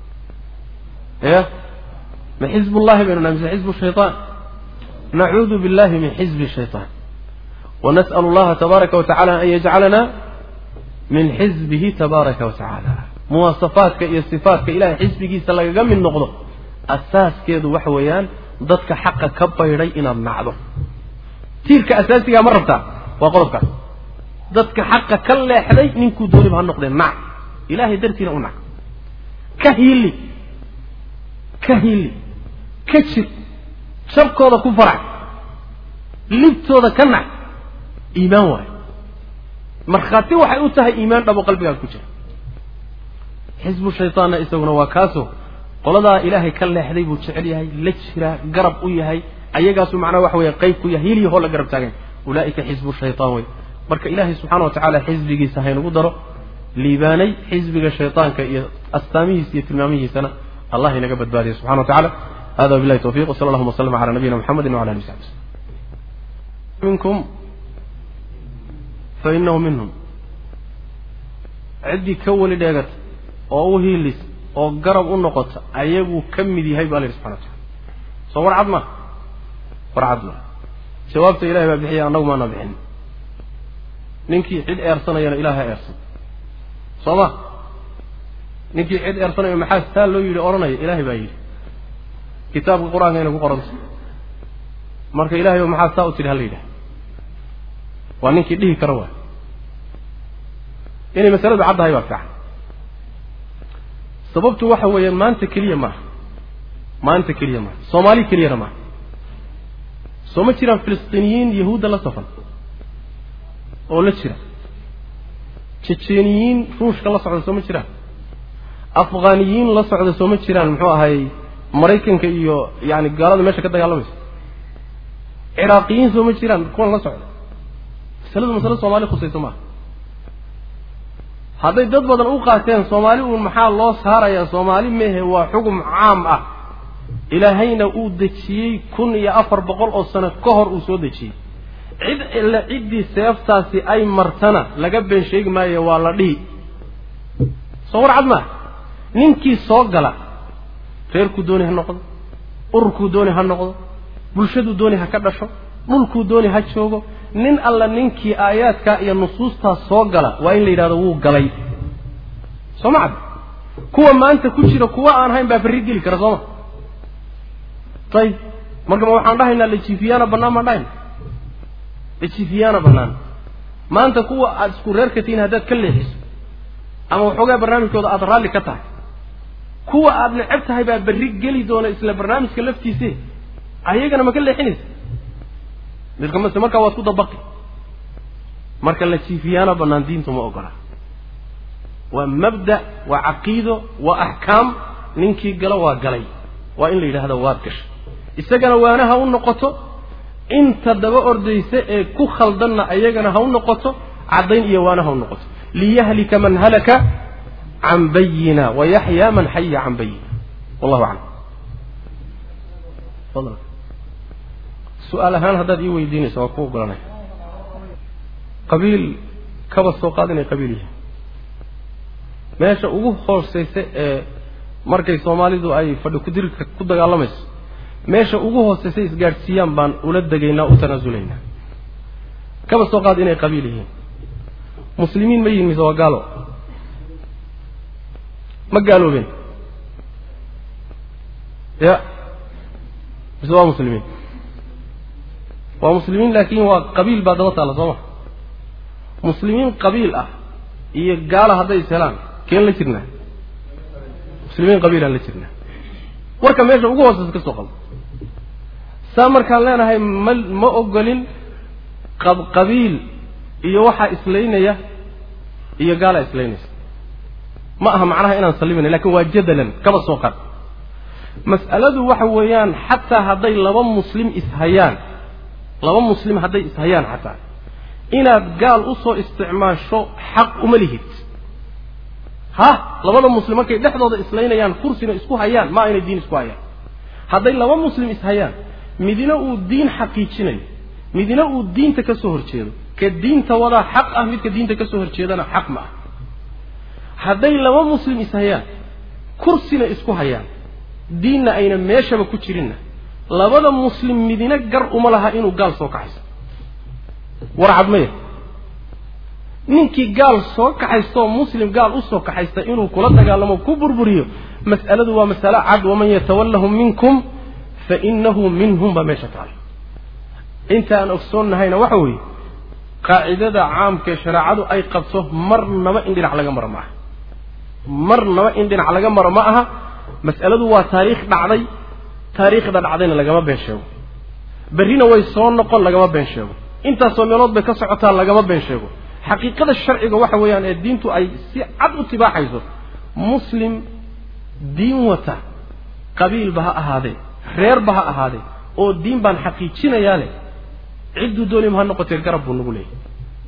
ya ma xizb ullahi baynu nahay mise xizbu shayطaan nacuudu billahi min xizbi shayطaan wanas'al allaha tabaaraka wa tacala an yajcalana min xizbihi tabaaraka wa tacaala muwaasafaadka iyo sifaatka ilahay xisbigiisa lagaga mid noqdo asaaskeedu waxa weeyaan dadka xaqa ka baydhay inaad nacdo tiirka asaasigaa ma rabtaa waa qodobkaas dadka xaqa ka leexday ninkuu dooniba ha noqdee nac ilahay dartiina u nac ka hiili ka hiili ka jir shabkooda ku farax libtooda ka nac iimaan waayo markhaati waxay u tahay iimaan dhabo qalbigaad ku jira xisbu shaytaanna isaguna waa kaaso qoladaa ilaahay ka leexday buu jecel yahay la jiraa garab u yahay ayagaasu macnaha waxa weeye qayb ku yahay hiiliyahoo la garab taagan ulaa'ika xisbu shaytaan wey marka ilaahay subxana wa tacaala xisbigiisa haynagu daro liibaanay xisbiga shaytaanka iyo astaamihiisa iyo tilmaamihiisana allah inaga badbaadiya subxana wa tacala hada wabillahi tawfiq wsala allahuma waslama cala nabiyina muxamedi wala alihi saxbi minkum fa inahu minhum ciddii ka weli dheegata oo u hiilis oo garab u noqota ayaguu ka mid yahay ba alla yidhi subxana wa tacala soo war cad ma war cad ma jawaabta ilahay baa bixiya annagu maana bixin ninkii cid eersanayana ilahay eersan soo ma ninkii cid eersanayo maxaa saa loo yidhi odhanaya ilaahay baa yidhi kitaabka qur-aanka inay ku qoranta marka ilahay o maxaa saa u tidhi hala yidhaha waa ninkii dhihi kara waay inay masaladu caddahay baa fiican sababtu waxa weeyaan maanta keliya maaha maanta keliya maaha soomaali keliyana maaha soo ma jiraan filistiiniyiin yahuudda la safan oo la jira jejeniyiin ruushka la socda soo ma jiraan afghaniyiin la socda soo ma jiraan muxuu ahay maraykanka iyo yani gaalada meesha ka dagaalamaysa ciraaqiyiin soo ma jiraan kuwan la socda masaladu masale soomaali khusayso maaha hadday dad badan u qaateen soomaali uun maxaa loo saarayaa soomaali mehe waa xugum caam ah ilaahayna uu dejiyey kun iyo afar boqol oo sano ka hor uu soo dejiyey cid ille ciddii seeftaasi ay martana laga been sheegi maayo waa la dhihi soo war cad maa ninkii soo gala reerkuu dooni ha noqdo ururkuu dooni ha noqdo bulshaduu dooni ha ka dhasho dhulkuu dooni ha joogo nin alla ninkii aayaadkaa iyo nusuustaa soo gala waa in la yidhahdo wuu galay soo ma cad kuwa maanta ku jira kuwa aan hayn baa berri geli kara sooma ayib marka ma waxaan dhahaynaa lajiifiyaana bannaan baan dhahayna lajiifiyaana bannaan maanta kuwa aada isku reerka tihiin haddaad ka leexiso ama waxoogaa barnaamijkooda aada raalli ka tahay kuwa aada neceb tahay baa berri geli doona isla barnaamijka laftiise ayagana ma ka leexinaysa midka mase markaa waad ku dabaqi marka la jiifiyaana bannaan diintu ma ogola waa mabda waa caqiido waa axkaam ninkii galo waa galay waa in la yidhaahdo waad gashay isagana waana ha u noqoto inta daba ordaysa ee ku khaldanna ayagana ha u noqoto caddayn iyo waana ha u noqoto liyahlika man halaka can bayina wayaxyaa man xaya can bayina wallahu aclam fadlan su-aal ahaan haddaad ii weydiinayso waa ku ogolanaya qabiil kaba soo qaad inay qabiil yihiin meesha ugu hooseysa ee markay soomaalidu ay fadhi kudirka ku dagaalamayso meesha ugu hooseysa isgaadhsiiyaan baan ula degaynaa u tanaasulaynaa kaba soo qaad inay qabiil yihiin muslimiin ma yihin mise waa gaalo ma gaaloobeen ya mise waa muslimiin waa muslimiin laakiin waa qabiil baa daba taalla soo ma muslimiin qabiil ah iyo gaala hadday is helaan keen la jirnaa muslimiin qabiilaan la jirnaa warka meesha ugu hooseysa ka soo qabo saa markaan leenahay ma ma ogolin qabqabiil iyo waxaa islaynaya iyo gaalaa islaynaysa ma aha macnaha inaan sallimayna lakin waa jadalan kaba soo qad mas'aladu waxa weeyaan xataa hadday laba muslim ishayaan laba muslim hadday ishayaan xataa inaad gaal usoo isticmaasho xaq uma lihid ha labada muslim markay dhexdooda islaynayaan kursina isku hayaan ma aynay diin isku hayaan hadday laba muslim ishayaan midina uu diin xaqiijinayo midina uu diinta ka soo horjeedo ka diinta wadaa xaq ah midka diinta ka soo horjeedana xaq ma ah hadday laba muslim ishayaan kursina isku hayaan diinna ayna meeshaba ku jirinna labada muslim midina gar uma laha inuu gaal soo kaxayso warcad maya ninkii gaal soo kaxaystaoo muslim gaal usoo kaxaysta inuu kula dagaalamo ku burburiyo mas'aladu waa masale cad waman yatawallahum minkum fa inahu minhum baa meesha taala inta aan ogsoonnahayna waxa weeye qaacidada caamkaee shareecadu ay qabto marnaba in dhinac laga maro ma aha marnaba in dhinac laga maro ma aha mas'aladu waa taariikh dhacday taariikhda dhacdayna lagama been sheego berrina way soo noqon lagama been sheego intaasoo meelood bay ka socotaa lagama been sheego xaqiiqada sharciga waxa weeyaan ee diintu ay si cad u tibaaxayso muslim diin wata qabiilba ha ahaadee reerba ha ahaadee oo diin baan xaqiijinayaa leh cidduu doonima ha noqotee garab buu nagu leeyahy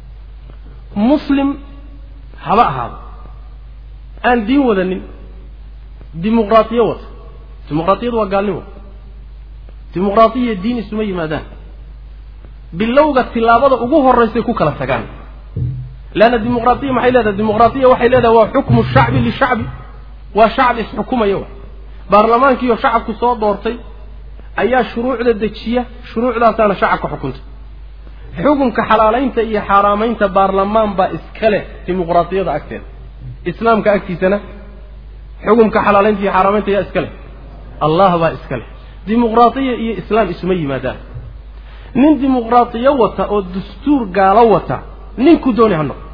muslim haba ahaado aan diin wadanin dimuqraatiyo wata dimuqraatiyadu waa gaalnimo dimuqraatiya diin isuma yimaadaan bilowga tilaabada ugu horaysay ku kala tagaan leanna dimuqraatiya maxay leedahay dimuqraatiya waxay leedahay waa xukmu shacbi lishacbi waa shacab isxukumaya wa baarlamaankiiyo shacabku soo doortay ayaa shuruucda dejiya shuruucdaasaana shacabka xukunta xukunka xalaalaynta iyo xaaraamaynta baarlamaan baa iska leh dimuqraatiyada agteeda islaamka agtiisana xukunka xalaalaynta iyo xaaraamaynta yaa iska leh allah baa iska leh dimuqraatiya iyo islaam isuma yimaadaan nin dimuqraatiyo wata oo dastuur gaalo wata ninku dooni ha noqo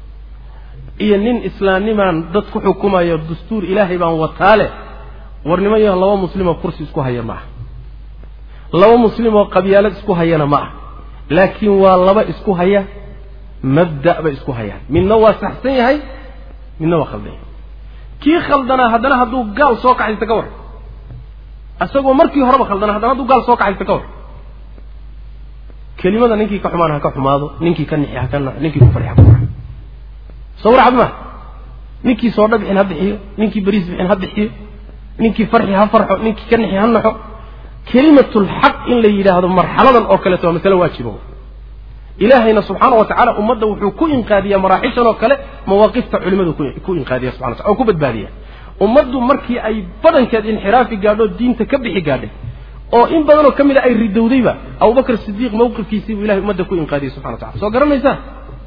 iyo nin islaamnimaan dad ku xukumayo dastuur ilaahay baan wataa leh warnimo iyo laba muslimoo kursi isku haya ma aha laba muslimoo qabyaalad isku hayana ma ah laakiin waa laba isku haya mabda' bay isku hayaan midna waa saxsan yahay midna waa khaldan yahay kii khaldanaa haddana hadduu gaal soo kaxaysta ka war isagoo markii horeba khaldana haddana hadduu gaal soo kaxaysta ka war kelimada ninkii ka xumaan ha ka xumaado ninkii ka nixi ha ka ninkii ku farxi ha ku farxo soo warcad ma ninkii soodha bixin ha bixiyo ninkii beriis bixin ha bixiyo ninkii farxi ha farxo ninkii ka nixi ha naxo kelimatulxaq in la yidhaahdo marxaladan oo kaleeto waa masale waajiba ilaahayna subxaana wa tacala ummadda wuxuu ku inqaadiyaa maraaxishan oo kale mawaaqifta culimadu ku inqaadiya subxana wa tacala oo ku badbaadiya ummaddu markii ay badankeed inxiraafi gaadho diinta ka bixi gaadhay oo in badanoo ka mid a ay ridowdayba abubakr sidiiq mawqifkiisii buu ilahay ummadda ku inqaadiyey subxana wa tacala soo garanaysaa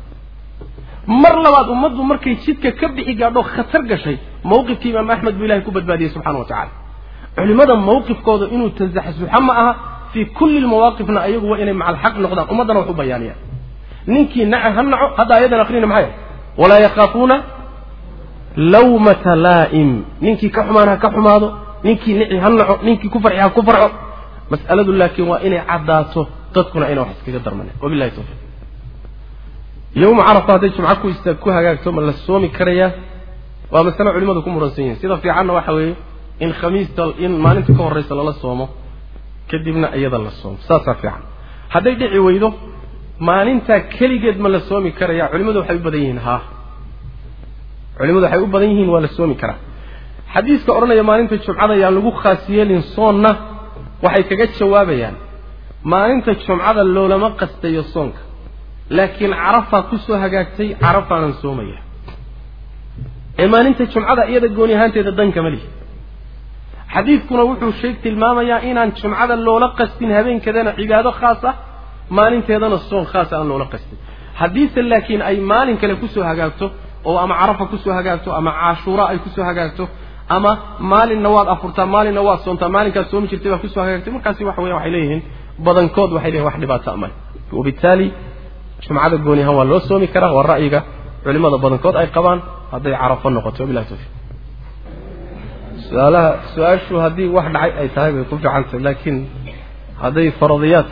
mar labaad ummaddu markay jidka ka bixi gaadho khatar gashay mawqifkii imaam axmed buu ilahay ku badbaadiyey subxana wa tacala culimada mawqifkooda inuu tasaxsuxa ma aha fii kulli lmawaaqifna ayagu waa inay maca alxaq noqdaan ummaddana wax u bayaaniyaan ninkii naca ha naco hadda ayadan akrina maxay walaa yakhaafuuna lawmata laa'im ninkii ka xumaan ha ka xumaado ninkii nici ha naco ninkii ku farxi ha ku farxo mas'aladu laakiin waa inay caddaato dadkuna ayna wax iskaga darmanen wabilahi tawfiiq yowma carafa hadday jumco ku istaag ku hagaagto ma la soomi karayaa waa masale culimadu ku muransan yihin sida fiicanna waxa weeye in khamiista in maalinta ka horraysa lala soomo kadibna iyada la soomo saasaa fiican hadday dhici weydo maalintaa keligeed ma la soomi karaya culimadu waxay u badan yihiin haa culimadu waxay u badan yihiin waa la soomi karaa xadiiska odhanaya maalinta jumcada yaan lagu khaas yeelin soonna waxay kaga jawaabayaan maalinta jumcada loolama qastayo soonka laakiin carafaa ku soo hagaagtay carafaanan soomaya ee maalinta jumcada iyada gooni ahaanteeda dankama lihi xadiidkuna wuxuu sheeg tilmaamayaa inaan jumcada loola qastin habeenkeedana cibaado khaas ah maalinteedana soon khaasa aan loola qastin haddiise laakiin ay maalin kale kusoo hagaagto oo ama carafa kusoo hagaagto ama cashuura ay kusoo hagaagto ama maalinna waad afurtaa maalinna waad soontaa maalinkaad soomi jirtay baa kusoo hagaagtay markaasi waxa weya waxay leeyihiin badankood waxay leeyihin wax dhibaata male wabitaali jumcada gooni ahaan waa loo soomi karaa waa ra'yiga culimada badankood ay qabaan hadday carafo noqoto wabilahi tawfiq su-aalaha su-aashu haddii wax dhacay ay tahay bay ku fiicantahay laakiin hadday faradiyaad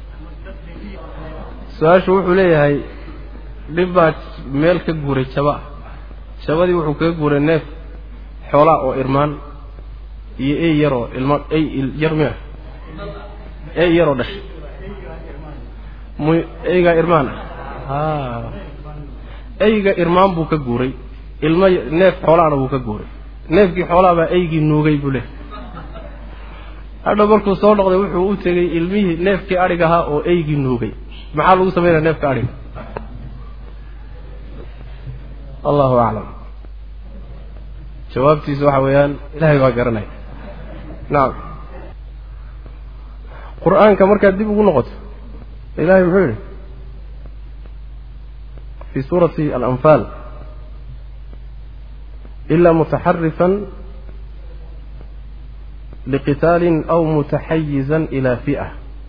su-aashu wuxuu leeyahay dhib baa meel ka guuray jaba jabadii wuxuu kaga guuray neef xoolaa oo irmaan iyo ey yaroo ilma ey yar mia ey yaroo dhashay mu eygaa irmaan ah eyga irmaan buu ka guuray ilmo neef xoolaana buu ka guuray neefkii xoolaa baa eygii nuugay buu leehay hadha markuu soo noqday wuxuu u tegey ilmihii neefkii adhig ahaa oo eygii nuugay maxaa lagu samaynaya neefka adhiga allahu aclam jawaabtiisa waxa weeyaan ilahay baa garanaya nacam qur-aanka markaad dib ugu noqoto ilahay muxuu yidhi fi suurati alanfaal ila mutaxarifan liqitaalin aw mutaxayizan ila fi'a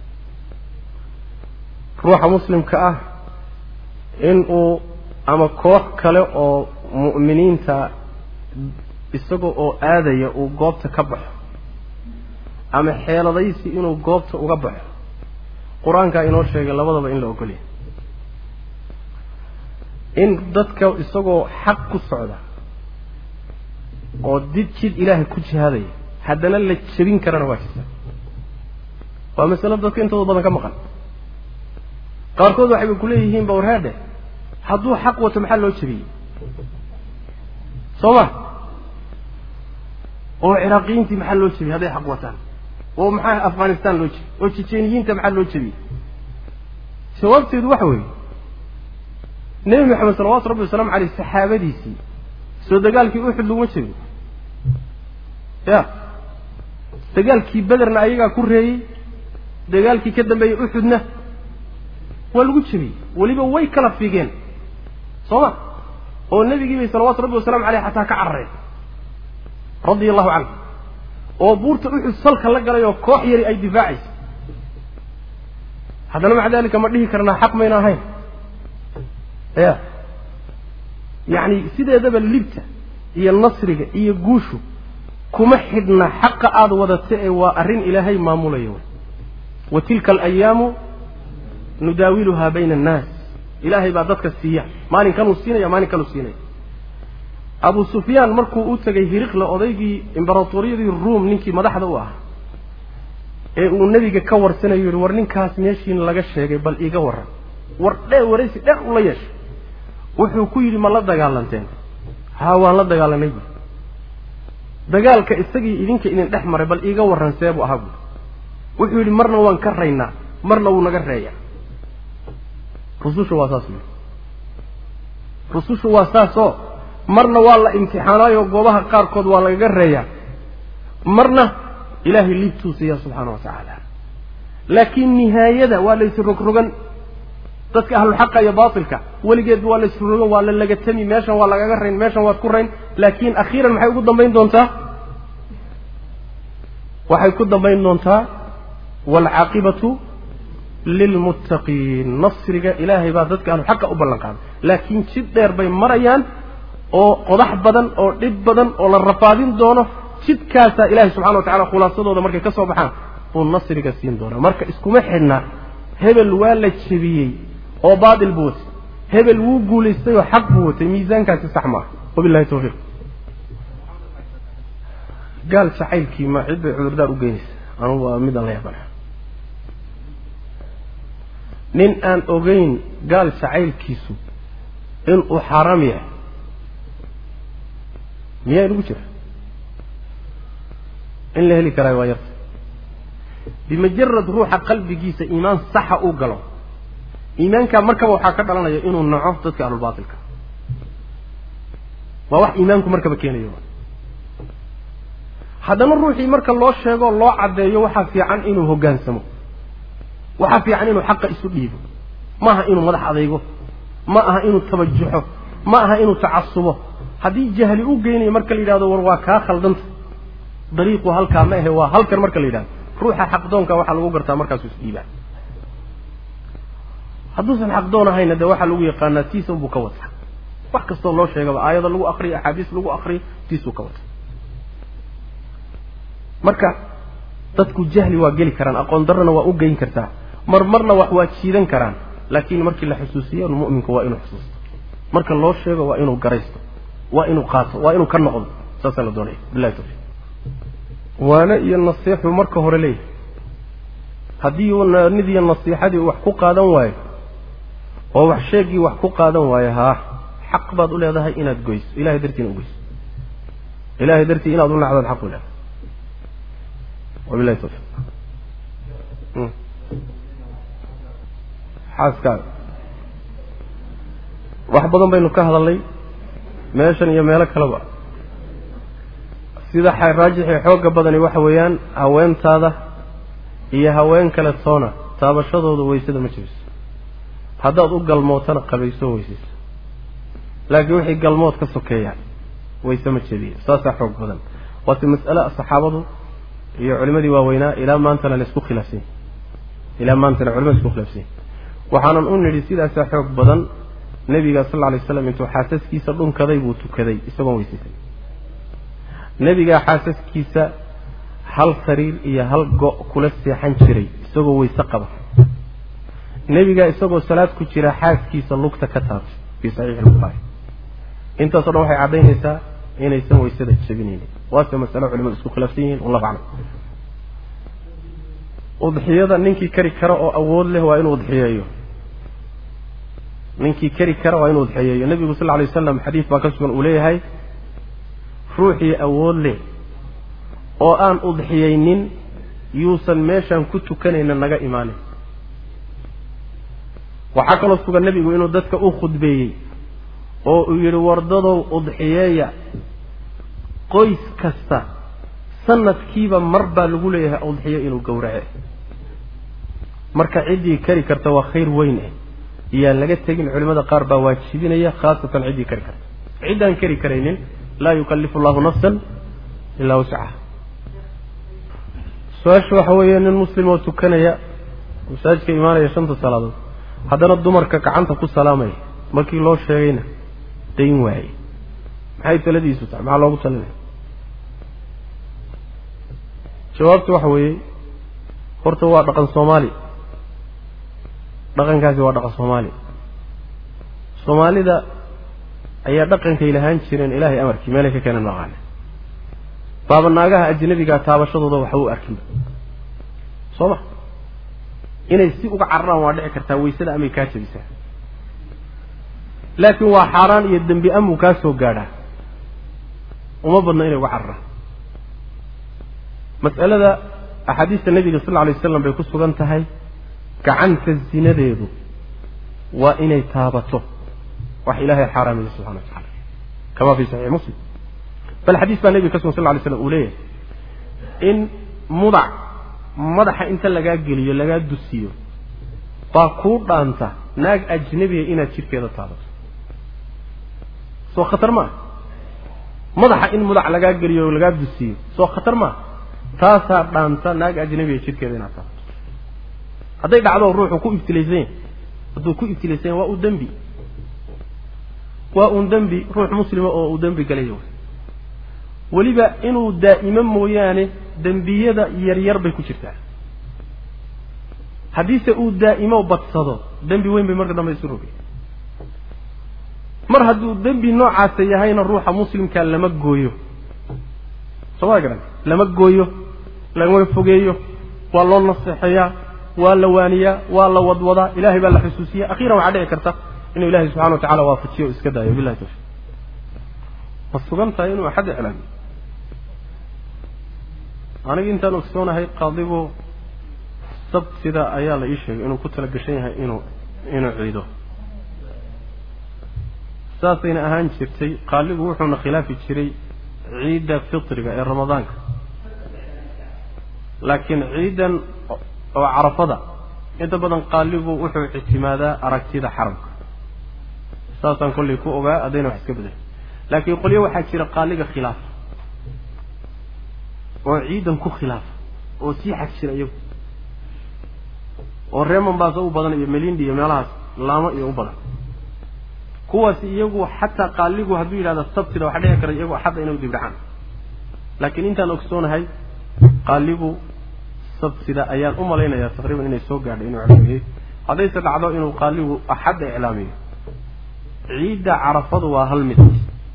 ruuxa muslimka ah in uu ama koox kale oo mu'miniinta isaga oo aadaya uu goobta ka baxo ama xeeladaysi inuu goobta uga baxo qur-aankaa inoo sheegay labadaba in la ogolyahay in dadka isagoo xaq ku socda oo did jid ilaahay ku jihaadaya haddana la jebin karana waa jirta waa masalo dadka intooda badan ka maqan qaarkood waxayba ku leeyihiin bawrhaadhe hadduu xaq wato maxaa loo jebiyey soo ma oo ciraaqiyiintii maxaa loo jebiyey hadday xaq wataan oo maxaa afghanistan loo jebiyey oo jejeniyiinta maxaa loo jebiyey jawaabteedu waxa weeye nebi maxamed salawatu rabbi wasalaamu caleyh saxaabadiisii soo dagaalkii uxud laguma jebin ya dagaalkii bederna ayagaa ku reeyey dagaalkii ka dambeeyey uxudna waa lagu jebiyey weliba way kala figeen soo ma oo nebigii bay salawatu rabbi wasalamu caleyh xataa ka carareen radia allahu canhu oo buurta uxud salka la galay oo koox yari ay difaacayso haddana maca dalika ma dhihi karnaa xaq mayna ahayn ya yacni sideedaba libta iyo nasriga iyo guushu kuma xidhna xaqa aada wadata ee waa arrin ilaahay maamulaya wey wa tilka alayaamu nudaawiluhaa bayna annaas ilaahay baa dadka siiya maalin kanuu siinaya maalin kanuu siinaya abu sufyaan markuu u tegay hiriqla odaygii imbaratoriyadii ruom ninkii madaxda u ahaa ee uu nebiga ka warsanayo yihi war ninkaas meeshiin laga sheegay bal iiga warran war dhe waraysi dheer ula yeeshay wuxuu ku yidhi ma la dagaalanteen haa waan la dagaalanay buui dagaalka isagii idinka idin dhex maray bal iiga warran see buu ahaa buui wuxuu yidhi marna waan ka raynaa marna wuu naga reeyaa rususha waa saas buui rusushu waa saasoo marna waa la imtixaanaayo goobaha qaarkood waa lagaga reeyaa marna ilaahay liibtuu siiya subxaana wa tacaala laakiin nihaayada waa la isrogrogan dadka ahluxaqa iyo baatilka weligeed waa la isrogrogan waa la lagatami meeshan waa lagaga rayn meeshan waad ku rayn laakiin akhiiran maxay ugu dambayn doontaa waxay ku dambayn doontaa waalcaaqibatu lilmuttaqiin nasriga ilaahay baa dadka ahluxaqa u ballan qaaday laakiin jid dheer bay marayaan oo qodax badan oo dhib badan oo la rafaadin doono jidkaasaa ilaahay subxana wa tacala khulaasadooda markay ka soo baxaan buu nasriga siin doonaa marka iskuma xidhna hebel waa la jebiyey oo baatil buu watay hebel wuu guulaystay oo xaq buu watay miisaankaasi sax maaha wabilahi tawfiiq gaal jacaylkii ma cid bay cudurdaar u geynaysa anugu waa midaan la yaabana nin aan ogeyn gaal jacaylkiisu inuu xaaraam yahay miyaa inugu jira in la heli karaayo waa yarta bimajarad ruuxa qalbigiisa iimaan saxa uu galo iimaankaa markaba waxaa ka dhalanaya inuu naco dadka ahlulbaatilka waa wax iimaanku markaba keenayo haddana ruuxii marka loo sheego loo caddeeyo waxaa fiican inuu hoggaansamo waxaa fiican inuu xaqa isu dhiibo ma aha inuu madax adaygo ma aha inuu tabajuxo ma aha inuu tacasubo haddii jahli u geynayo marka la yidhahdo war waa kaa khaldanta dariiqu halkaa ma ahe waa halkan marka la yidhahdo ruuxa xaqdoonka waxaa lagu gartaa markaasuu isdhiibaa hadduusan xaqdoon ahayna dee waxaa lagu yaqaanaa tiisa unbuu ka wata wax kastoo loo sheegaba aayado lagu akriyo axaadiis lagu akriyo tiisuu ka wata marka dadku jahli waa geli karaan aqoon darrana waa u geyn kartaa mar marna wax waa jiidan karaan laakiin markii la xusuusiyo mu'minku waa inuu xusuusto marka loo sheego waa inuu garaysto waa inuu qaato waa inuu ka noqdo saasaa la doonaya billahi tawfiiq waana iyo nasiixu marka hore leeyahay haddii uu naanidiiyo nasiixadii wax ku qaadan waayo oo wax sheegii wax ku qaadan waayo haa xaq baad u leedahay inaad goyso ilahay dartiina u goyso ilahay dartii inaad u nacdood xaq u leedahay wabilahi tawfiiq xaaskaaga wax badan baynu ka hadalnay meeshan iyo meelo kaleba sida raajixii xoogga badani waxa weeyaan haweentaada iyo haween kale toona taabashadooda waysada ma jebiso haddaad u galmootana qabayso weysayso laakiin wixii galmood ka sokeeya wayse ma jebiyo saasaa xoog badan waase mas'ale saxaabadu iyo culimadii waaweynaa ilaa maantana laysku khilaafsan yahy ilaa maantana culimada isku khilaafsan yahy waxaanan u nidhi sidaasaa xoog badan nebiga sal lla alay slam intuu xaasaskiisa dhunkaday buu tukaday isagoon weysaysan nebigaa xaasaskiisa hal sariir iyo hal go' kula seexan jiray isagoo weyse qaba nebigaa isagoo salaad ku jira xaaskiisa lugta ka taabtay fii saxiixi albukhaari intaaso dhan waxay caddaynaysaa inaysan weysada jabinaynin waase masalo culimadu isku khilaafsan yihiin wallahu aclam udxiyada ninkii kari kara oo awood leh waa inuu udxiyeeyo ninkii kari kara waa inuu udxiyeeyo nebigu sal lla alay wasalam xadiis baa ka sugan uu leeyahay ruuxii awood leh oo aan udxiyaynin yuusan meeshaan ku tukanayna naga imaanin waxaa kaloo sugan nebigu inuu dadka u khudbeeyey oo uu yidhi wardadow udxiyeeya qoys kasta sanadkiiba mar baa lagu leeyahay udxiyo inuu gowrace marka ciddii kari karta waa khayr weyn eh iyaan laga tegin culimmada qaar baa waajibinaya khaasatan ciddii kari karta ciddaan kari karaynin laa yukallifu allahu nafsan ilaa wascaha su-aasha waxa weeye nin muslim oo tukanaya masaajidka imaanaya shanta salaadood haddana dumarka gacanta ku salaamaya markii loo sheegayna dayn waaye maxay taladiisu tahay maxaa loogu talinaya jawaabtu waxa weeye horta waa dhaqan soomaali dhaqankaasi waa dhaqan soomaali soomaalida ayaa dhaqankay lahaan jireen ilaahay amarkii meelay ka keeneen maqaane baaba naagaha ajnabigaa taabashadooda waxba u arkinba soo ma inay si uga cararaan waa dhici kartaa waysada amay kaa jabisaa laakiin waa xaaraan iyo dembi amuu kaa soo gaadhaa uma badno inay uga cararaan mas'alada axaadiista nebiga sal lla alay waslam bay ku sugan tahay gacanta zinadeedu waa inay taabato wax ilaahay xaaraamaya subxana wa tacala kama fi saxiix muslim bal xadiis baa nebiga ka sugan sal lla alay slam uu leeyahay in mudac madaxa inta lagaa geliyo lagaa dusiyo baa kuu dhaanta naag ajnabiga inaad jidhkeeda taabato soo khatar maa madaxa in mudac lagaa geliyo lagaa dusiyo soo khatar maa taasaa dhaanta naag ajnabiga jidhkeeda inaad taabato hadday dhacdo ruuxu ku ibtilaysan yahy hadduu ku ibtilaysan yahy waa u dembi waa uun dembi ruux muslima oo uu dembi galayo weliba inuu daa'imo mooyaane dembiyada yaryar bay ku jirtaa haddiise uu daa'imo badsado dembi weyn bay marka dambe isu rogay mar hadduu dembi noocaasa yahayna ruuxa muslimka lama gooyo soo ma garan lama gooyo lama fogeeyo waa loo naseexeeyaa waa la waaniyaa waa la wadwadaa ilahay baa la xusuusiya akhiiran waxaa dhici karta inuu ilahay subxana wa tacala waafajiyo o iska daayo billahi tawfiq ma sugan tahay inuu axad iclaamiyo aniga intaan ogsoonahay qaadigu sabtida ayaa la ii sheegay inuu ku tala gashan yahay inuu inuu ciido saasayna ahaan jirtay qaaligu wuxuuna khilaafi jiray ciidda fitriga ee ramadaanka laakiin ciidan oo carafada inta badan qaaligu wuxuu ictimaadaa aragtida xaramka saasaan kollay ku ogaa haddayna wax iska bedelay laakiin qolyo waxaa jira qaaliga khilaafa oo ciidan ku khilaafa oo sii xag jira iyagu oo reer mombaaso u badan iyo melindi iyo meelahaas laamo iyo u badan kuwaasi iyagu xataa qaaligu hadduu yidhahda sabtida waxaa dhici kara iyagu axadda inay dibdhacaan laakiin intaan ogsoonahay qaaligu sabtida ayaan u malaynayaa taqriiban inay soo gaadhay inuu iclaamiyey haddayse dhacdo inuu qaaligu axadda iclaamiyo ciidda carafadu waa hal mid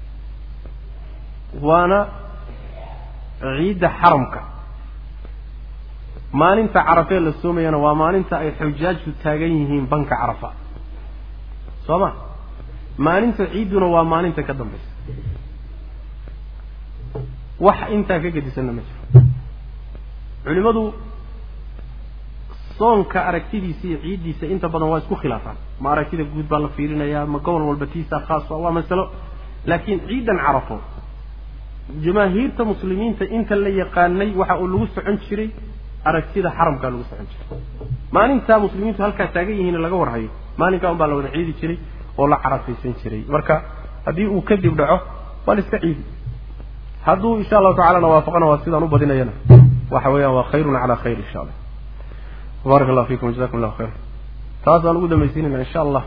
waana ciidda xaramka maalinta carafee la soomayana waa maalinta ay xujaajku taagan yihiin banka carafa soo ma maalinta ciidduna waa maalinta ka dambaysa wax intaa ka gedisanna ma jiro culimmadu soonka aragtidiisa iyo ciiddiisa inta badan waa isku khilaafaan ma aragtida guud baa la fiirinayaa ma gobol walba tiisa khaas waa masalo laakiin ciidan carafo jamaahiirta muslimiinta inta la yaqaanay waxa uu lagu socon jiray aragtida xaramkaa lagu socon jiray maalintaa muslimiintu halkaa taagan yihiin laga warhayo maalinkaa un baa la wada ciidi jiray oo la carafaysan jiray marka haddii uu kadib dhaco waa la iska ciidi hadduu insha allahu tacalana waafaqana waa sidaan u badinayana waxa weeyaan waa khayrun calaa khayr insha allah baaraka allah fiikum jazakum allah khayr taasaan ugu dambaysiinayna insha allah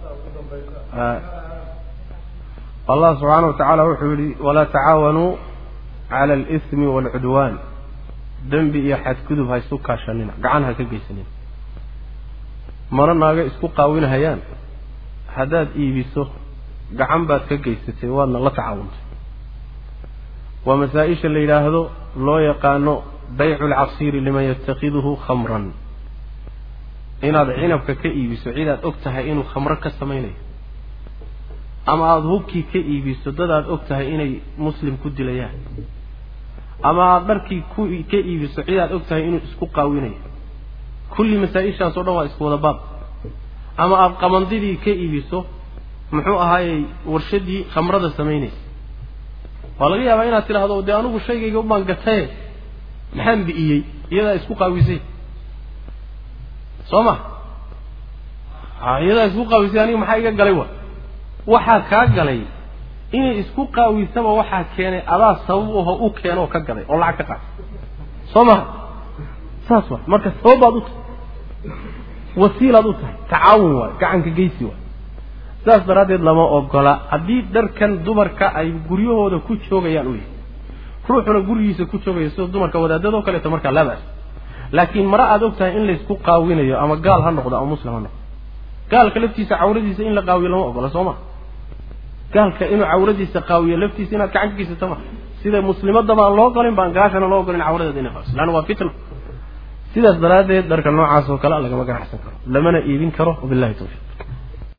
allah subxaana wa tacaala wuxuu yihi walaa tacaawanuu cala alismi waalcudwaan dembi iyo xadgudub ha isu kaashanina gacan ha ka geysanina mana naaga isku qaawinhayaan haddaad iibiso gacan baad ka geysatay waadna la tacaawuntay waa masaa-isha la yidhaahdo loo yaqaano baycu lcasiiri liman yatakhiduhu khamran inaad cinabka ka iibiso cidaad og tahay inuu khamro ka samaynayo ama aada hubkii ka iibiso dad aad og tahay inay muslim ku dilayaan ama aada dharkii ku ka iibiso cid aad og tahay inuu isku qaawinayo kulli masaa-ishaas oo dhan waa isku wada baab ama aada qamandidii ka iibiso muxuu ahaayey warshadii khamrada samaynaysa waa laga yaabaa inaad tidhaahdo dee anigu shaygayga ubaan gataye maxaan bi'iyey iyadaa isku qaawisay soo ma iyadaa isku qaawisay aniga maxaa iga galay wa waxaa kaa galay inay isku qaawisaba waxaa keenay adaa sabab aho u keeno oo ka gaday oo lacag ka qaatay soo maha saas wa marka sababaad u tahay wasiilaad u tahay tacaawun waay gacanka geysi waay saas daraaddeed lama ogola haddii dharkan dumarka ay guryahooda ku joogayaan u yahay ruuxuna gurigiisa ku joogaya sida dumarka wadaadadoo kaleeto markaa laa bas laakiin mare aad og tahay in laysku qaawinayo ama gaal ha noqdo ama muslim ha noqdo gaalka laftiisa cawradiisa in la qaawiyo lama ogola soo ma gaalka inuu cawradiisa qaawiyo laftiisa inaad gacan ka geysato ma sida muslimadaba aan loo ogolin baan gaashana loo ogolin cawradeeda inay qaawiso leanna waa fitna sidaas daraaddeed dharka noocaas oo kale lagama ganacsan karo lamana iibin karo wabillahi tawfiiq